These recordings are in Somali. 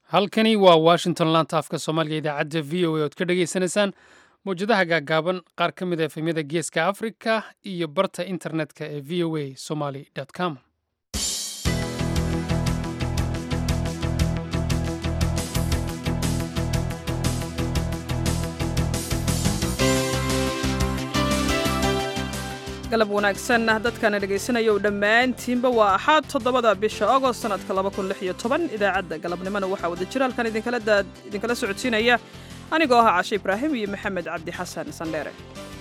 halkani waa washington laanta afka soomaaliga idaacadda v o a ood ka dhagaysanaysaan mawjadaha gaagaaban qaar ka mid a efemyada geeska afrika iyo barta internetka ee v o a somaly com galab wanaagsan dadkana dhegaysanaya u dhammaantiinba waa axaad toddobada bisha agost sanadka idaacadda galabnimona waxaa wada jira halkan idinkala socodsiinaya anigoo ah cashe ibraahim iyo maxamed cabdi xasan sandheere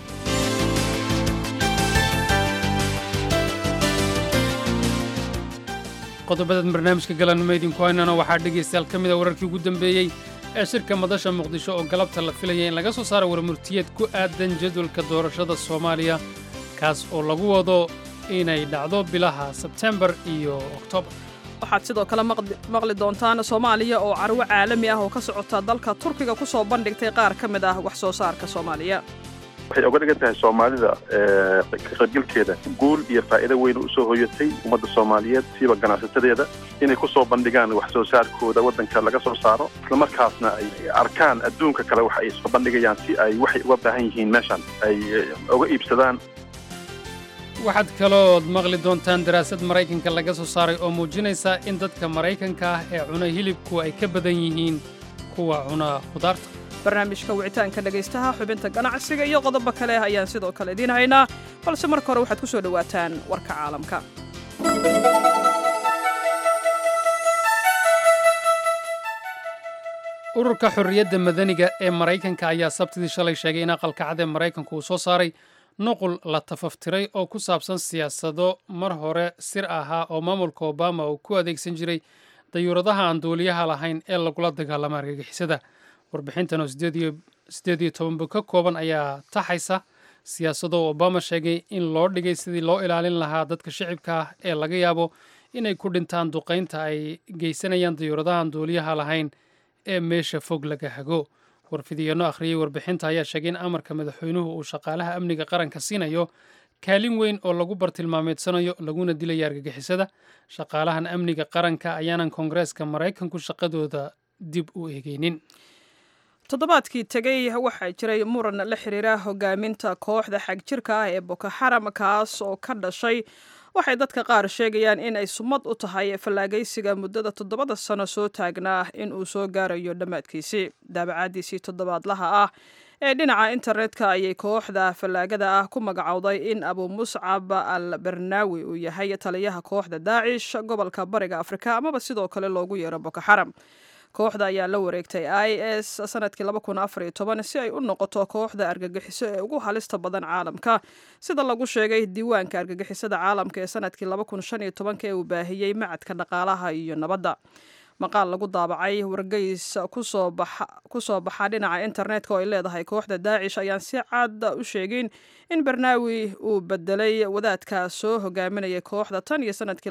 qodobadan barnaamijka galanimo idinku haynana waxaa dhegaystayaal ka mid a wararkii ugu dambeeyey ee shirka madasha muqdisho oo galabta la filaya in laga soo saaro warmurtiyeed ku aadan jadwalka doorashada soomaaliya kaas oo lagu wado inay dhacdo bilaha sebtembar iyo oktoobar waxaad sidoo kale maqli doontaan soomaaliya oo carwo caalami ah oo ka socota dalka turkiga ku soo bandhigtay qaar ka mid ah wax soo saarka soomaaliya waxay oga dhigan tahay soomaalida ka qaybgalkeeda guul iyo faa'iido weyn usoo hoyatay ummadda soomaaliyeed siiba ganacsatadeeda inay ku soo bandhigaan wax soo saarkooda waddanka laga soo saaro islamarkaasna ay arkaan adduunka kale waxa ay soo bandhigayaan si ay waxay uga baahan yihiin meeshan ay uga iibsadaan waxaad kaloood maqli doontaan daraasad maraykanka laga soo saaray oo muujinaysa in dadka maraykanka ah ee cuna hilibku ay ka badan yihiin kuwa cuna khudaarta barnaamijka wicitaanka dhegaystaha xubinta ganacsiga iyo qodobo kale ayaan sidoo kale idiin haynaa balse marka hore waxaad ku soo dhowaataan warka caalamka ururka xorriyadda madaniga ee maraykanka ayaa sabtidii shalay sheegay in aqalka cad ee maraykanku uu soo saaray nuqul la tafaftiray oo ku saabsan siyaasado mar hore sir ahaa oo maamulka obama uu ku adeegsan jiray dayuuradaha aan duuliyaha lahayn ee lagula dagaalama argagixisada warbixintan oo siddeed iyo tobanba ka kooban ayaa taxaysa siyaasado obama sheegay in loo dhigay sidii loo ilaalin lahaa dadka shicibka ah ee laga yaabo inay ku dhintaan duqaynta ay geysanayaan dayuuradahaan duuliyaha lahayn ee meesha fog laga hago warfidiyeenno akhriyey warbixinta ayaa sheegay in amarka madaxweynuhu uu shaqaalaha amniga qaranka siinayo kaalin weyn oo lagu bartilmaameedsanayo laguna dilaya argagixisada shaqaalahan amniga qaranka ayaanan koongareeska maraykanku shaqadooda dib u eegeynin toddobaadkii tegey waxaa jiray muran la xiriira hogaaminta kooxda xagjirka ah ee boko xaram kaas oo ka dhashay waxay dadka qaar sheegayaan in ay sumad u tahay fallaagaysiga muddada toddobada sano soo taagnaa in uu soo gaarayo dhammaadkiisii daabacaadiisii toddobaadlaha ah ee dhinaca internetka ayay kooxda fallaagada ah ku magacowday in abu muscab al barnaawi uu yahay taliyaha kooxda daacish gobolka bariga afrika amaba sidoo kale loogu yeero boko xaram kooxda ayaa la wareegtay i s sanadkii si ay u noqoto kooxda argagixiso ee ugu halista badan caalamka sida lagu sheegay diiwaanka argagixisada caalamka ee sanadkii ee uu baahiyey macadka dhaqaalaha iyo nabadda maqaal lagu daabacay wargeys kusoo baxa dhinaca internetka oo ay leedahay kooxda daacish ayaan si cad u sheegin in barnaawi uu bedelay wadaadka soo hogaaminayay kooxda tan iyo sanadkii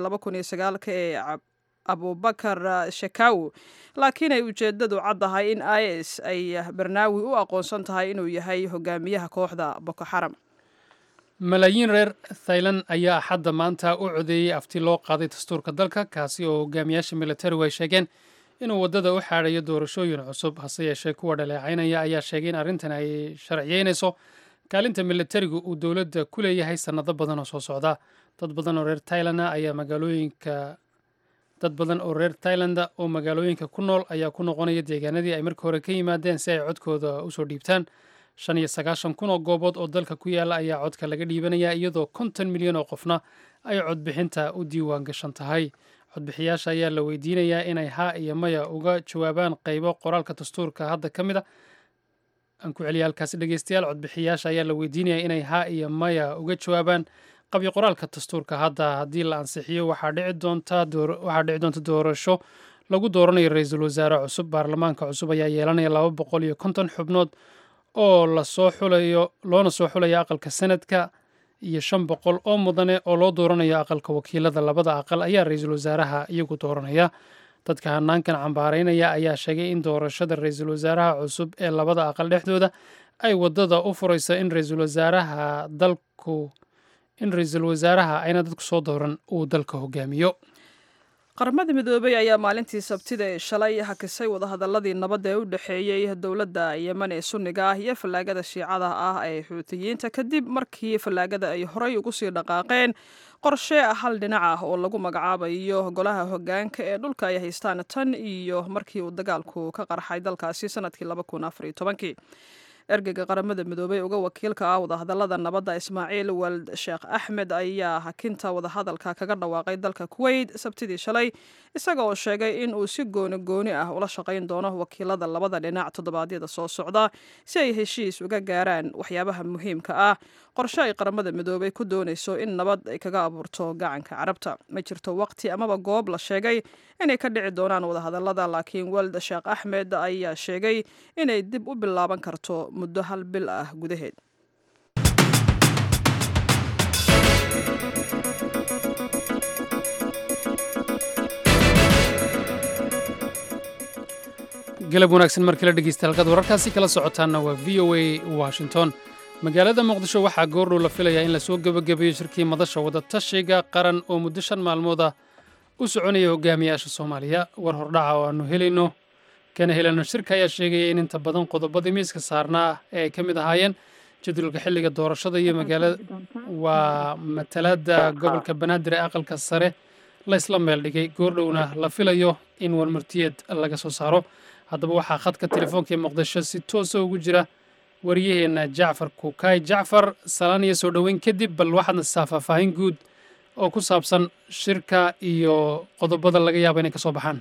ee abubakar shakaw laakiin ay ujeedadu caddahay in i s ay barnaawi u aqoonsan tahay inuu yahay hogaamiyaha kooxda boko xaram malaayiin reer thailan ayaa axadda maanta u codeeyey afti loo qaaday dastuurka dalka kaasi oo hogaamiyaasha militarigu ay sheegeen inuu waddada u xaadhayo doorashooyin cusub hase yeeshee kuwa dhaleecaynaya ayaa sheegay in arrintan ay sharciyeynayso kaalinta militarigu uu dowladda ku leeyahay sannado badan oo soo socda dad badan oo reer tailanda ayaa magaalooyinka dad badan oo reer tailanda oo magaalooyinka ku nool ayaa ku noqonaya deegaanadii ay marka hore ka yimaadeen si ay codkooda usoo dhiibtaan shan iyo sagaashan kun oo goobood oo dalka ku yaala ayaa codka laga dhiibanaya iyadoo konton milyan oo qofna ay codbixinta u diiwaan gashan tahay codbixiyaasha ayaa la weydiinayaa inay haa iyo maya uga jawaabaan qaybo qoraalka dastuurka hadda ka mid a aan ku celiya halkaasi dhegeystayaal codbixiyaasha ayaa la weydiinaya inay haa iyo maya uga jawaabaan qabyo qoraalka dastuurka hadda haddii la ansixiyo waxaa dhici doonta doorasho lagu dooranayo ra-iisul wasaare cusub baarlamaanka cusub ayaa yeelanaya laba boqol iyo konton xubnood oo lasoo xulayo loona soo xulayo aqalka sanadka iyo shan boqol oo mudane oo loo dooranayo aqalka wakiilada labada aqal ayaa ra-iisul wasaaraha iyagu dooranaya dadka hanaankan cambaaraynaya ayaa sheegay in doorashada ra-iisul wasaaraha cusub ee labada aqal dhexdooda ay wadada u furayso in ra-iisul wasaaraha dalku in ra-iisul wasaaraha ayna dadku soo dooran uu dalka hogaamiyo qaramada midoobey ayaa maalintii sabtida ee shalay hakisay wadahadaladii nabadda ee u dhexeeyey dowladda yemen ee sunniga ah iyo fallaagada shiicada ah ee xuutiyiinta kadib markii fallaagada ay horey ugu sii dhaqaaqeen qorshe hal dhinac ah oo lagu magacaabayo golaha hogaanka ee dhulka ay haystaan tan iyo markii uu dagaalku ka qarxay dalkaasi sanadkii ergeyga qaramada midoobey uga wakiilka ah wadahadalada nabadda ismaaciil wald sheekh axmed ayaa hakinta wadahadalka kaga dhawaaqay dalka kuweyt sabtidii shalay isaga oo sheegay in uu si gooni gooni ah ula shaqayn doono wakiilada labada dhinac toddobaadyada soo socda si ay heshiis uga gaaraan waxyaabaha muhiimka ah qorshe ay qaramada midoobey ku doonayso in nabad ay kaga abuurto gacanka carabta ma jirto waqti amaba goob la sheegay inay ka dhici doonaan wadahadalada laakiin wald sheekh axmed ayaa sheegay inay dib u bilaaban karto muddo hal bil ah gudaheed galab wanaagsan mar kale dhegeysta halkaad wararkaasi kala socotaanna waa v o a washington magaalada muqdisho waxaa goordhow la filayaa in lasoo gebagabeeyo shirkii madasha wadatashiga qaran oo muddo shan maalmood ah u soconaya hogaamiyaasha soomaaliya war hordhaca oo aanu helayno kana helano shirka ayaa sheegaya in inta badan qodobadii miiska saarnaa ee ay ka mid ahaayeen jadwalka xilliga doorashada iyo magaalada waa matalaada gobolka banaadir ee aqalka sare laysla meel dhigay goordhowna la filayo in warmartiyeed laga soo saaro haddaba waxaa khadka telefoonka ee muqdisho si toosa ugu jira wariyaheenna jacfar kukaay jacfar salaan iyo soo dhoweyn kadib bal waxaadna sisaa faahfaahin guud oo ku saabsan shirka iyo qodobada laga yaaba inay ka soo baxaan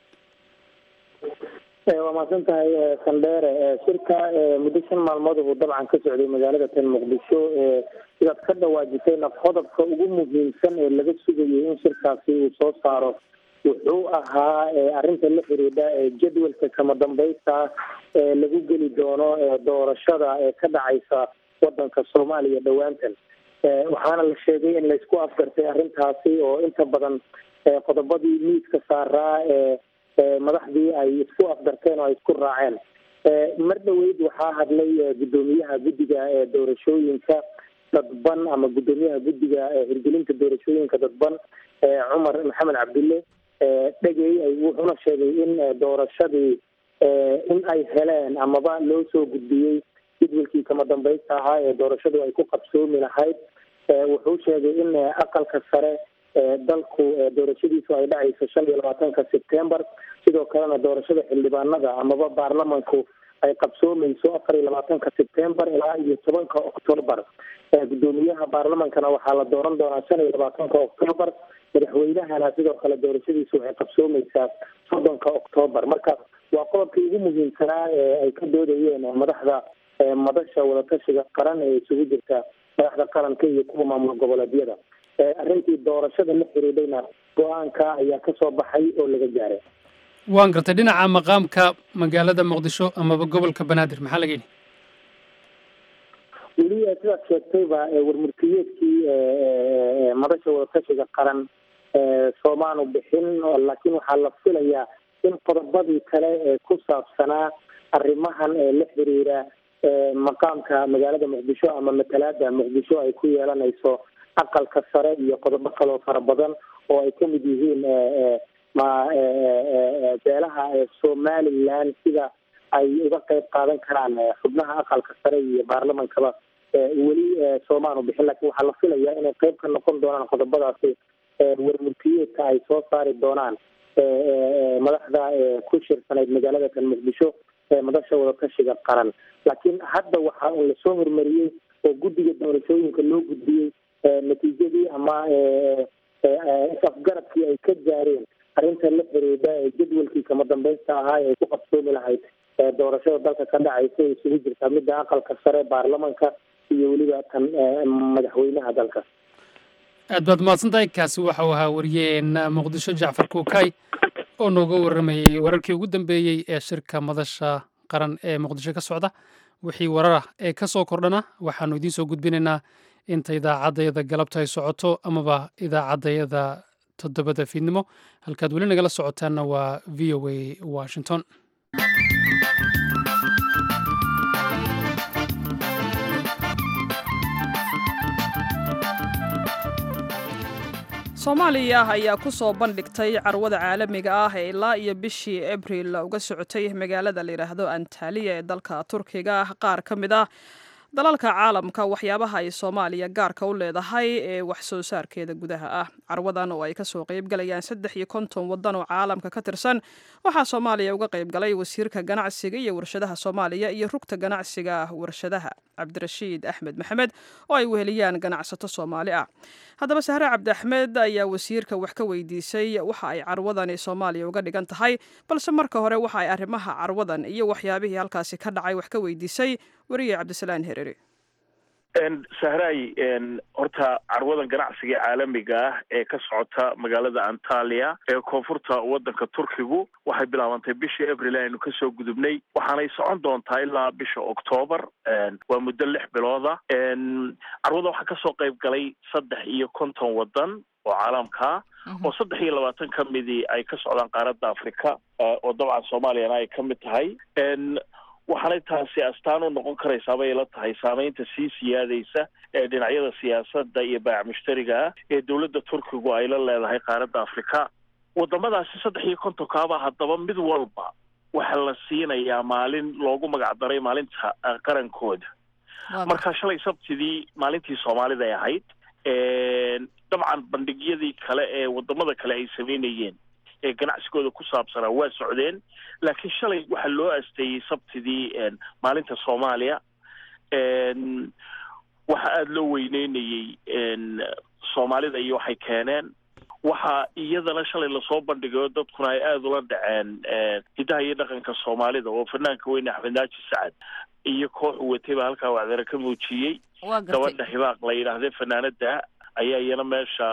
waa mahadsan tahay sandheere shirka muddo shan maalmood uu dabcan ka socday magaalada tan muqdisho sidaad ka dhawaajitayna qodobka ugu muhiimsan ee laga sugayay in shirkaasi uu soo saaro wuxuu ahaa arrinta la xiriidha jadwalka kama dambaysta ee lagu geli doono doorashada ee ka dhacaysa wadanka soomaaliya dhowaantan waxaana la sheegay in laysku afgartay arrintaasi oo inta badan qodobadii miiska saaraa ee madaxdii ay isku afgarteen oo ay isku raaceen mar dhaweyd waxaa hadlay guddoomiyaha guddiga ee doorashooyinka dadban ama guddoomiyaha guddiga hirgelinta doorashooyinka dadban cumar maxamed cabdille dhegey wuxuuna sheegay in doorashadii in ay heleen amaba loo soo gudbiyey jadwalkii kama dambaysta ahaa ee doorashadu ay ku qabsoomi lahayd wuxuu sheegay in aqalka sare dalku doorashadiisu ay dhacayso shan iyo labaatanka sebtembar sidoo kalena doorashada xildhibaanada amaba baarlamanku ay qabsoomayso afar iyo labaatanka sebtembar ilaa iyo tobanka octoobar guddoomiyaha baarlamankana waxaa la dooran doonaa shan iyo labaatanka octoobar madaxweynahana sidoo kale doorashadiisu waxay qabsoomaysaa soddonka octoobar marka waa qodobkii ugu muhiimsanaa ee ay ka doodayeen madaxda madasha wadatashiga qaran ee isugu jirta madaxda qaranka iyo kuwa maamul goboleedyada arrintii doorashada la xiriidhayna go-aanka ayaa ka soo baxay oo laga gaaray waan gartay dhinaca maqaamka magaalada muqdisho amaba gobolka banaadir maxaa laga yidhi weli sidaad sheegtayba warmurtiyeedkii madasha wadatashiga qaran soomaanu bixin laakiin waxaa la filayaa in qodobadii kale ee ku saabsanaa arrimahan ee la xiriira maqaamka magaalada muqdisho ama matalaada muqdisho ay ku yeelanayso aqalka sare iyo qodobo kaloo fara badan oo ay kamid yihiin ma beelaha somaliland sida ay uga qeyb qaadan karaan xubnaha aqalka sare iyo baarlamankaba weli soomaanu bixin laakiin waxaa la filayaa inay qeyb ka noqon doonaan qodobadaasi warmurtiyeedka ay soo saari doonaan madaxda ku shirsanayd magaalada kan muqdisho madasha wadatashiga qaran laakiin hadda waxa uu lasoo hormariyey oo guddiga doorashooyinka loo gudbiyey natiijadii ama is-afgaradkii ay ka gaareen arrinta la xiriidha jadwalkii kama dambaysta ahaa ee ku qabsoomi lahayd doorashada dalka ka dhacaysa ee isugu jirta midda aqalka sare baarlamanka iyo weliba tan madaxweynaha dalka aad baad mahadsan tahay kaasi waxau ahaa wariyeena muqdisho jacfar kuukay oo nooga warramayey wararkii ugu dambeeyey ee shirka madasha qaran ee muqdisho ka socda wixii warar ah ee ka soo kordhana waxaannu idiin soo gudbinaynaa inta idaacaddayada galabta ay socoto amaba idaacaddayada toddobada fiidnimo halkaad weli nagala socotaanna waa v o a washington soomaaliya ayaa ku soo bandhigtay carwada caalamiga ah ee ilaa iyo bishii abril uga socotay magaalada layidhaahdo antaliya ee dalka turkiga qaar ka mid ah dalalka caalamka waxyaabaha ay soomaaliya gaarka u leedahay ee wax soo saarkeeda gudaha ah carwadan oo ay kasoo qeybgalayaan saddex iyo konton wadan oo caalamka ka tirsan waxaa soomaaliya uga qeybgalay wasiirka ganacsiga iyo warshadaha soomaaliya iyo rugta ganacsiga warshadaha cabdirashiid axmed maxamed oo ay weheliyaan ganacsato soomaali ah haddaba sahre cabdi axmed ayaa wasiirka wax ka weydiisay waxa ay carwadani soomaaliya uga dhigan tahay balse marka hore waxa ay arrimaha carwadan iyo waxyaabihii halkaasi ka dhacay wax ka weydiisay weriye cabdisalaan hereri sahraay horta carwadan ganacsiga caalamiga ah ee ka socota magaalada antaliya ee koonfurta wadanka turkigu waxay bilaabantay bishii abril aynu kasoo gudubnay waxaanay socon doontaa ilaa bisha octoobar waa muddo lix bilooda carwada waxaa kasoo qayb galay saddex iyo konton wadan oo caalamkaa oo saddex iyo labaatan ka midii ay ka socdaan qaaradda africa oo dabcan soomaaliyana ay ka mid tahay waxaanay taasi astaan u noqon karaysaa bay la tahay saameynta sii siyaadaysa ee dhinacyada siyaasadda iyo baac mushtariga ah ee dowladda turkigu ay la leedahay qaaradda afrika wadamadaasi saddex iyo kontonkaaba haddaba mid walba waxaa la siinayaa maalin loogu magacdaray maalinta qarankooda marka shalay sabtidii maalintii soomaalida ay ahayd dabcan bandhigyadii kale ee wadamada kale ay sameynayeen ee ganacsigooda ku saabsanaa waa socdeen laakiin shalay waxaa loo asteeyey sabtidii maalinta soomaaliya waxaa aada loo weyneynayey soomaalida iyo waxay keeneen waxaa iyadana shalay lasoo bandhigayo dadkuna ay aada ula dhaceen hidaha iyo dhaqanka soomaalida oo fanaanka weyne axmed naaji sacad iyo koox u watay baa halkaa wacdare ka muujiyey gabadha hibaaq la yidhaahde fanaanada ayaa iyana meesha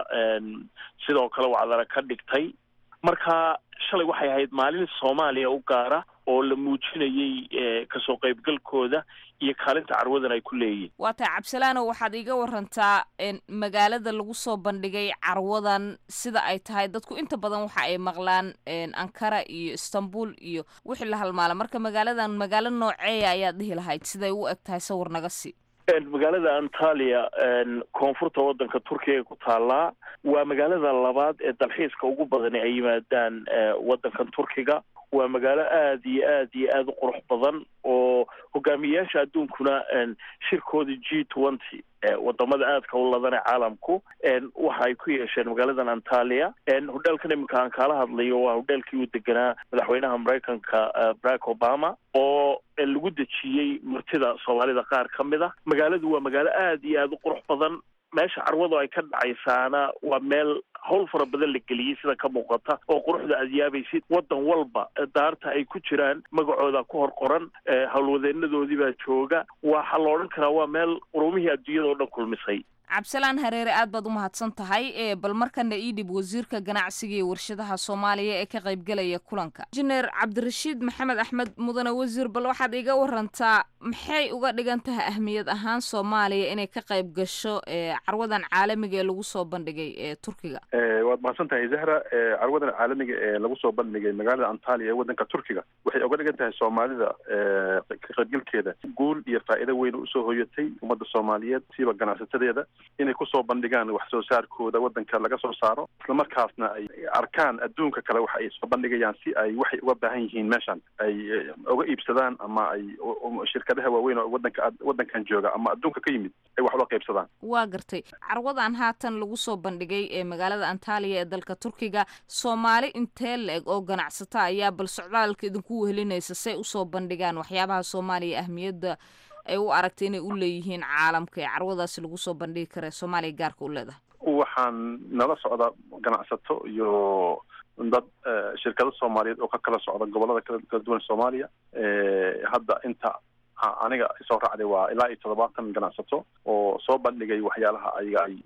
sidoo kale wacdare ka dhigtay marka shalay waxay ahayd maalin soomaaliya u gaara oo la muujinayey kasoo qaybgalkooda iyo kaalinta carwadan ay ku leeyihin waa tahay cabsalaano waxaad iiga warantaa magaalada lagu soo bandhigay carwadan sida ay tahay dadku inta badan waxa ay maqlaan ankara iyo istanbul iyo wixii la halmaala marka magaaladan magaalo nooceeya ayaad dhihi lahayd siday u eg tahay sawir naga sii magaalada antaliya koonfurta wadanka turkiga ku taallaa waa magaalada labaad ee dalxiiska ugu badani ay yimaadaan wadankan turkiga waa magaalo aada iyo aad iyo aada u qurux badan oo hogaamiyeyaasha adduunkuna shirkooda g twenty wadamada aadka u ladane caalamku waxa ay ku yeesheen magaaladan antaliya hodheelkan iminka aan kaala hadlayo waa hodheelkii uu deganaa madaxweynaha maraykanka barack obama oo lagu dejiyey martida soomaalida qaar ka mid a magaaladu waa magaalo aada iyo aada u qurux badan meesha carwadu ay ka dhacaysaana waa meel howl fara badan la geliyey sida ka muuqata oo quruxda aad yaabaysid wadan walba daarta ay ku jiraan magacooda ku hor qoran howlwadeenadoodii baa jooga waxaa la odhan karaa waa meel qurumihii adduunyada oo dhan kulmisay cabdisalaan hareere aad baad u mahadsan tahay bal markana ii dhib wasiirka ganacsiga iyo warshadaha soomaaliya ee ka qaybgelaya kulanka injineer cabdirashiid maxamed axmed mudane wasiir bal waxaad iga warantaa maxay uga dhigan tahay ahmiyad ahaan soomaaliya inay ka qayb gasho carwadan caalamiga ee lagu soo bandhigay ee turkiga waad mahadsan tahay zahra carwadan caalamiga ee lagu soo bandhigay magaalada antaliya ee wadanka turkiga waxay uga dhigan tahay soomaalida ka qaybgalkeeda guul iyo faa'iido weyn usoo hoyatay ummadda soomaaliyeed siiba ganacsatadeeda inay kusoo bandhigaan wax soo saarkooda wadanka laga soo saaro islamarkaasna ay arkaan adduunka kale waxa ay soo bandhigayaan si ay waxay uga baahan yihiin meeshan ay uga iibsadaan ama ay shirkadaha waaweyn oo wadanka wadankan jooga ama adduunka ka yimid ay wax uga qaybsadaan waa gartay carwadan haatan lagu soo bandhigay ee magaalada antaliya ee dalka turkiga soomaali intee la-eg oo ganacsata ayaa bal socdaalka idinku wehelinaysa say usoo bandhigaan waxyaabaha soomaaliya ahmiyadda ay u aragtay inay u leeyihiin caalamka ee carwadaasi lagu soo bandhigi kara soomaaliya gaarka u leedahay waxaan nala socda ganacsato iyo dad shirkado soomaaliyeed oo ka kala socda gobolada kala duwan soomaaliya hadda inta aniga soo raacday waa ilaa iyo toddobaatan ganacsato oo soo bandhigay waxyaalaha ayaga ay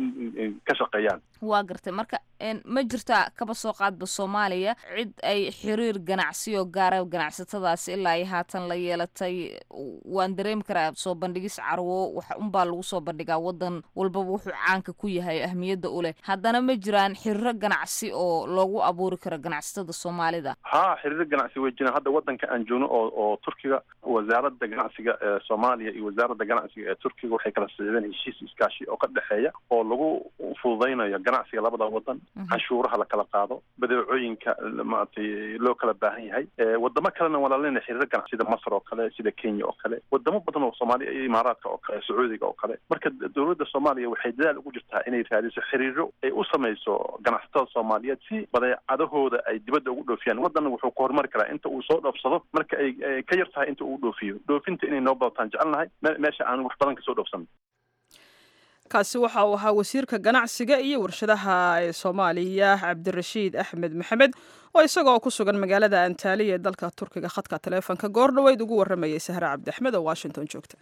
ka shaqeeyaan waa gartay marka ma jirtaa kaba soo qaadba soomaaliya cid ay xiriir ganacsiyo gaara ganacsatadaasi ilaa ay haatan la yeelatay waan dareemi karaa soo bandhigis carwo wax unbaa lagu soo bandhigaa wadan walbaba wuxuu caanka ku yahay ahmiyadda u leh haddana ma jiraan xiriiro ganacsi oo loogu abuuri karo ganacsatada soomaalida ha xiriiro ganacsi way jiraan hadda wadanka aan joogno oo oo turkiga wasaaradda wasaaradda ganacsiga ee soomaaliya iyo wasaaradda ganacsiga ee turkiga waxay kala saxiideen heshiis iskaashi oo ka dhexeeya oo lagu fududaynayo ganacsiga labada wadan canshuuraha la kala qaado badeecooyinka maaragtay loo kala baahan yahay wadamo kalena walaalena xiriiro ganacsi sida masr oo kale sida kenya oo kale wadamo badan oo soomaaliya iyo imaaraadka oo kale sacuudiga oo kale marka dowladda soomaaliya waxay dadaal ugu jirtaa inay raadiso xiriiro ay u samayso ganacsatada soomaaliyeed si badeecadahooda ay dibadda ugu dhoofiyaan wadanna wuxuu ku horumari karaa inta uu soo dhoofsado marka ay ka yar tahay inta uu dhoofiyo dhoofinta inay noo badataan jecelnahay meesha aan wax badan kasoo dhoofsan kaasi waxa uu ahaa wasiirka ganacsiga iyo warshadaha ee soomaaliya cabdirashiid axmed maxamed oo isagoo ku sugan magaalada antaaliya ee dalka turkiga khadka taleefonka goor dhoweyd ugu warramayay sahre cabdi axmed oo washington joogta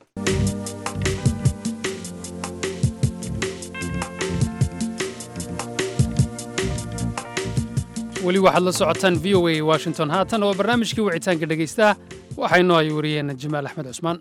weli waxaad la socotaan v o a washington haatan oo barnaamijkii wicitaanka dhegaystaha waxaynoo ay wariyeen jamaal axmed cusmaan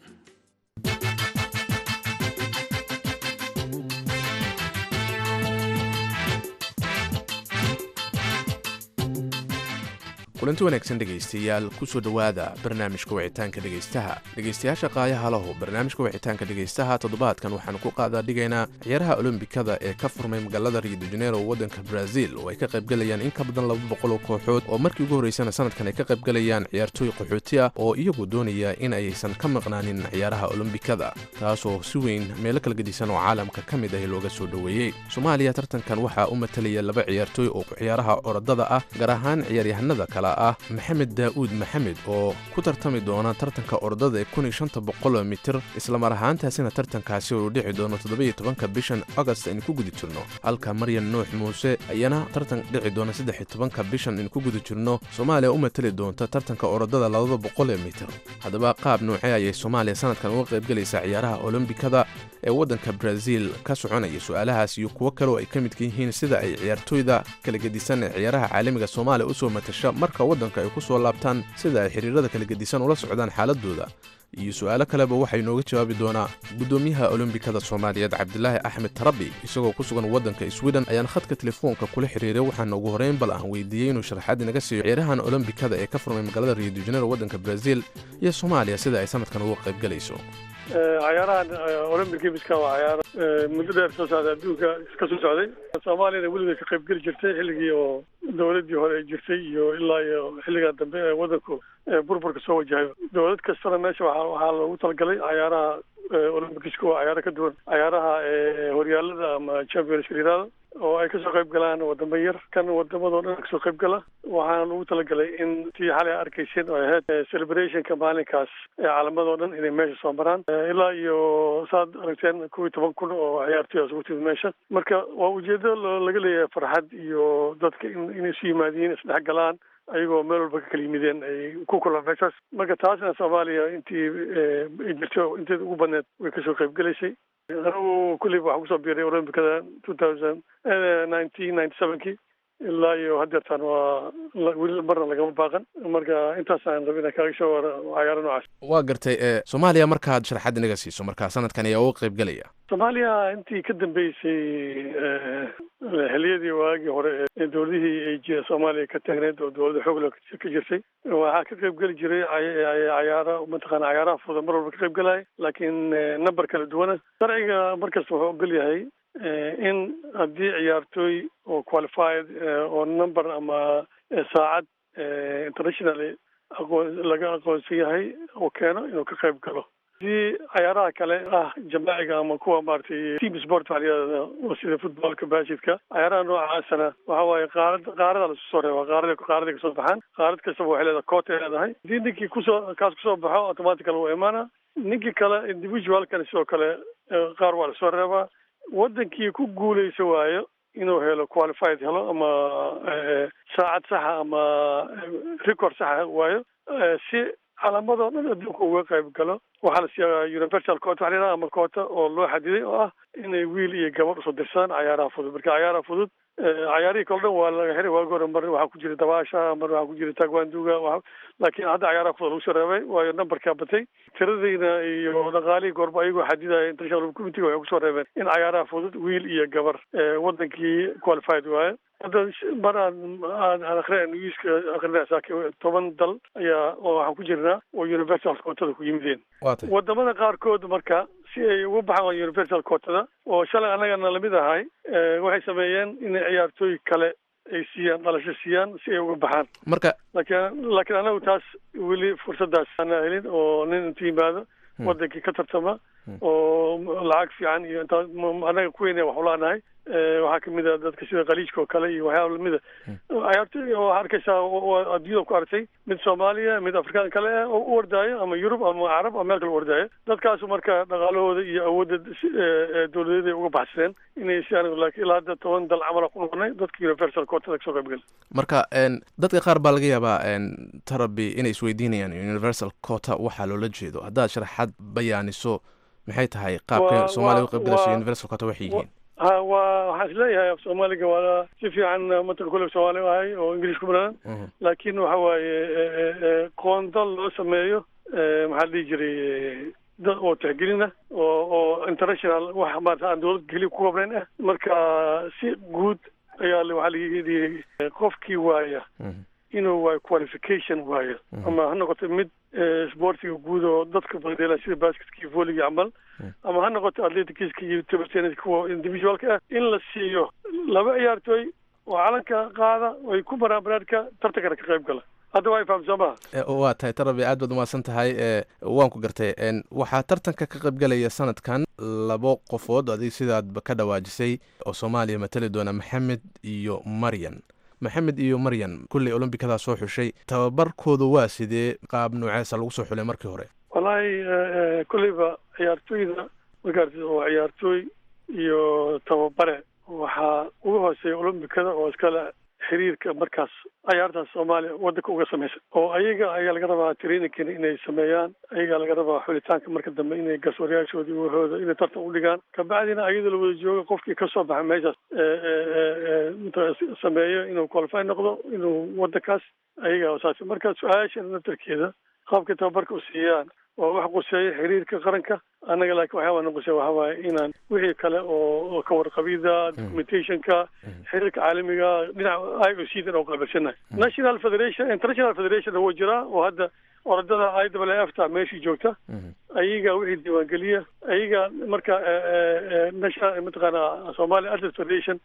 kulanti wanaagsan dhegaystayaal kusoo dhowaada barnaamijka wicitaanka dhegaystaha dhegaystayaasha qaayaha lahu barnaamijka wicitaanka dhegaystaha toddobaadkan waxaanu ku qaadaa dhigaynaa ciyaaraha olombikada ee ka furmay magaalada rio de janeiro waddanka brazil oo ay ka qaybgalayaan in ka badan laba boqol oo kooxood oo markii ugu horraysana sanadkan ay ka qaybgalayaan ciyaartooy qaxooti ah oo iyagu doonaya in aysan ka maqnaanin ciyaaraha olombikada taasoo si weyn meelo kala gedisan oo caalamka ka mid ah looga soo dhoweeyey soomaaliya tartankan waxaa u matalaya laba ciyaartooy oo ciyaaraha orodada ah gaar ahaan ciyaaryahanada kale ah maxamed daa'uud maxamed oo ku tartami doona tartanka orodada ee kun iyo shanta boqoloo mitir islamar ahaantaasina tartankaasi uu dhici doono toddobiyo tobanka bishan agost aynu ku guda jirno halka maryan nuux muuse ayana tartan dhici doona saddex iyo tobanka bishan aynu ku guda jirno soomaaliya u matali doonta tartanka orodada labada boqol ee mitir haddaba qaab noocee ayay soomaaliya sanadkan uga qaybgalaysaa ciyaaraha olombikada ee waddanka brazil ka soconaya su-aalahaas iyo kuwo kale oo ay ka midka yihiin sida ay ciyaartooyda kala gedisan ee ciyaaraha caalamiga soomaaliya usoo matasha marka waddanka ay ku soo laabtaan sida ay xiriirada kala gedisan ula socdaan xaaladooda iyo su-aalo kaleba waxay nooga jawaabi doonaa guddoomiyaha olombikada soomaaliyeed cabdilaahi axmed tarabi isagoo ku sugan waddanka sweden ayaan khadka telefoonka kula xiriiray waxaana ugu horreyn bal aan weydiiyey inuu sharaxaad inaga siiyo ciyaarahan olombikada ee ka furmay magaalada rio de janeiro waddanka brazil iyo soomaaliya sida ay sanadkan uga qaybgalayso cayaarahan olympic gamiska waa cayaaro muddo dheer soo socday adduunka ka soo socday soomaaliyana weligeed ka qayb geli jirtay xilligii oo dowladdii hore ay jirtay iyo ilaa iyo xilligaa dambe ee waddanku burburka soo wajahay dowlad kastana meesha waa waxaa loogu talagalay cayaaraha olympicsku waa cayaaro ka duwan cayaaraha horyaalada ama championska yirahdo oo ay kasoo qayb galaan wadamo yar kan wadamadoo dhan kasoo qayb gala waxaana lagu talagalay in tii xalay a arkayseen oo ahayd celebrationka maalinkaas ee calamadoo dhan inay meesha soo maraan ilaa iyo saad aragteen kow iyo toban kun oo ciyaartoy isugu timid meesha marka waa ujeedo laga leeyahay farxad iyo dadka inay isu yimaadiin isdhex galaan ayagoo meel walba ka kala yimideen ay ku kulaan meeshaas marka taasna soomaaliya intii ay jirto inteeda ugu badneed way kasoo qayb gelaysay anigu kulleyba waxaan kusoo biiray olombikada two thousand nineteen ninety sevenkii ilaa iyo haddeertaan waa weli marna lagama baaqan marka intaasaan rabin inaan kaaga soo wara cayaaro noocaas waa gartay ee soomaaliya markaad sharaxaad inaga siiso marka sanadkan ayaa uga qayb gelaya soomaaliya intii ka dambeysay xiliyadii waagii hore ee dowladihii ay j soomaaliya ka taagneed oo dowladda xoogla ka jirtay waxaa ka qayb geli jiray cayaara mataqaana cayaaraha fuda mar walba ka qayb gelaya laakiin number kala duwana sharciga markasta wuxuu ogol yahay in haddii ciyaartooy oo qualified oo number ama saacad internationally aqoon laga aqoonsan yahay uu keeno inuu ka qayb galo hadii cayaaraha kale ah jamaaciga ama kuwa maaragtay team sport waxa layihahda oo sida footballka baskidka cayaaraha noocaasana waxa waaye qaarad qaarada lasu soo reeba qaarada qaaraday kasoo baxaan qaarad kastaba waxay leedahay coot ay leedahay hadii ninkii kusoo kaas kusoo baxo automatical wuu imaana ninkii kale individualkana sidoo kale qaar waa lasoo reebaa wadankii ku guuleysa waayo inuu helo qualified helo ama saacad saxa ama record saxa waayo si calaamadoo dhan adduunka uga qayb galo waxaa la siiyaa universal coota waxa layidhaha ama coota oo loo xadiday oo ah inay wiil iyo gabadh usoo dirsadaan cayaaraha fudud marka cayaaraha fudud cayaarihii kale dhan waa laga xiray waagi hore mar waxaa ku jira dabaasha mar waxaa ku jira tagwanduga laakiin hadda cayaaraha fudud lagu soo reebay waayo numberkaa batay tiradayna iyo dhaqaalihii goorba ayagoo xadidaya international committee waxay kusoo reebeen in cayaaraha fudud wiil iyo gabar wadankii qualified waayo hadda mar aan aan aan akrinay newska akrinay saaki toban dal ayaa oo waxaan ku jirnaa oo universal quotada ku yimideen waa tay wadamada qaarkood marka si ay ugu baxaan universal quotada oo shalay annagana lamid ahay waxay sameeyeen inay ciyaartooy kale ay siiyaan dhalasho siiyaan si ay uga baxaan marka laakiin laakiin anagu taas weli fursadaas ana helin oo nin intu yimaado wadankii ka tartama oo lacag fiican iyo intaa anaga kuweyne wax ulaanahay waxaa kamid a dadka sida khaliijka oo kale iyo waxyaaba lamida ciyaartooy oo waxaa arkaysaa adduunyada ku aragtay mid soomaaliya mid afrikaan kale ah oo u ordaayo ama yurub ama carab ama meel kale u ordaayo dadkaasu marka dhaqaalahooda iyo awoodda dowladeed ay uga baxsadeen inay si anigu laakiin ilaa hadda toban dal camala ku noqonay dadka universal quotada kasoo qayb gal marka dadka qaar baa laga yaabaa tarabi inay isweydiinayaan universal quota waxaa loola jeedo haddaad sharaxaad bayaaniso maxay tahay qaabka soomaaliya u qaybgalayso universal quota waxay yihiin ha waa waxaan isleeyahay af soomaaliga waa si fiican matanka kule soomaali ahay oo ingiliis ku baran laakiin waxa waaye qoonda loo sameeyo maxaa la dhihi jiray dad oo tixgelina oo oo international wax maarata aan dowlad keliya ku koobnayn ah marka si guud ayaa waxaa laga yidhi qofkii waaya inuu waayo qualification waayo ama ha noqoto mid sportiga guud oo dadka badeela sida basketka iyo volleyga camal ama ha noqoto atleticska iyo table tennis kuwa individualka ah in la siiyo laba ciyaartooy oo calanka qaada ay ku maraan banaadka tartankana ka qayb gala hadda waa ifaham soo maha waa tahay tarabi aad baad umahadsan tahay waan ku gartay waxaa tartanka ka qaybgalaya sanadkan labo qofood adig sidaadba ka dhawaajisay oo soomaaliya matali doona maxamed iyo maryan maxamed iyo maryan kulley olombikadaa soo xushay tababarkooda waa sidee qaab nooceesa lagu soo xulay markii hore wallaahi kulleyba ciyaartooyda markaarti oo ciyaartooy iyo tababare waxaa uga hooseeya olombikada oo iskale xiriirka markaas ciyaartaas soomaaliya waddanka uga samaysan oo ayaga ayaa laga rabaa traininkan inay sameeyaan ayagaa laga rabaa xulitaanka marka dambe inay garsoorayaashoodii wahooda inay tartan u dhigaan kabacdina ayadoo la wada joogo qofkii kasoo baxa meeshaas sameeyo inuu qualify noqdo inuu waddankaas ayaga saas marka su-aasha naftarkeeda qaabka tababarka u siiyaan oo wax quseeya xiriirka qaranka annaga laakiin waxyaaba na quseeya waxaa waaye inaan wixii kale oo ka warqabida documentationka xiriirka caalamiga dhinaca i o c dan oo qaabilsanahay national federation international federation wuu jiraa oo hadda orodada i w f ta meeshii joogta ayaga wixii diiwaangeliya ayaga marka national mataqaana somalia atlet federation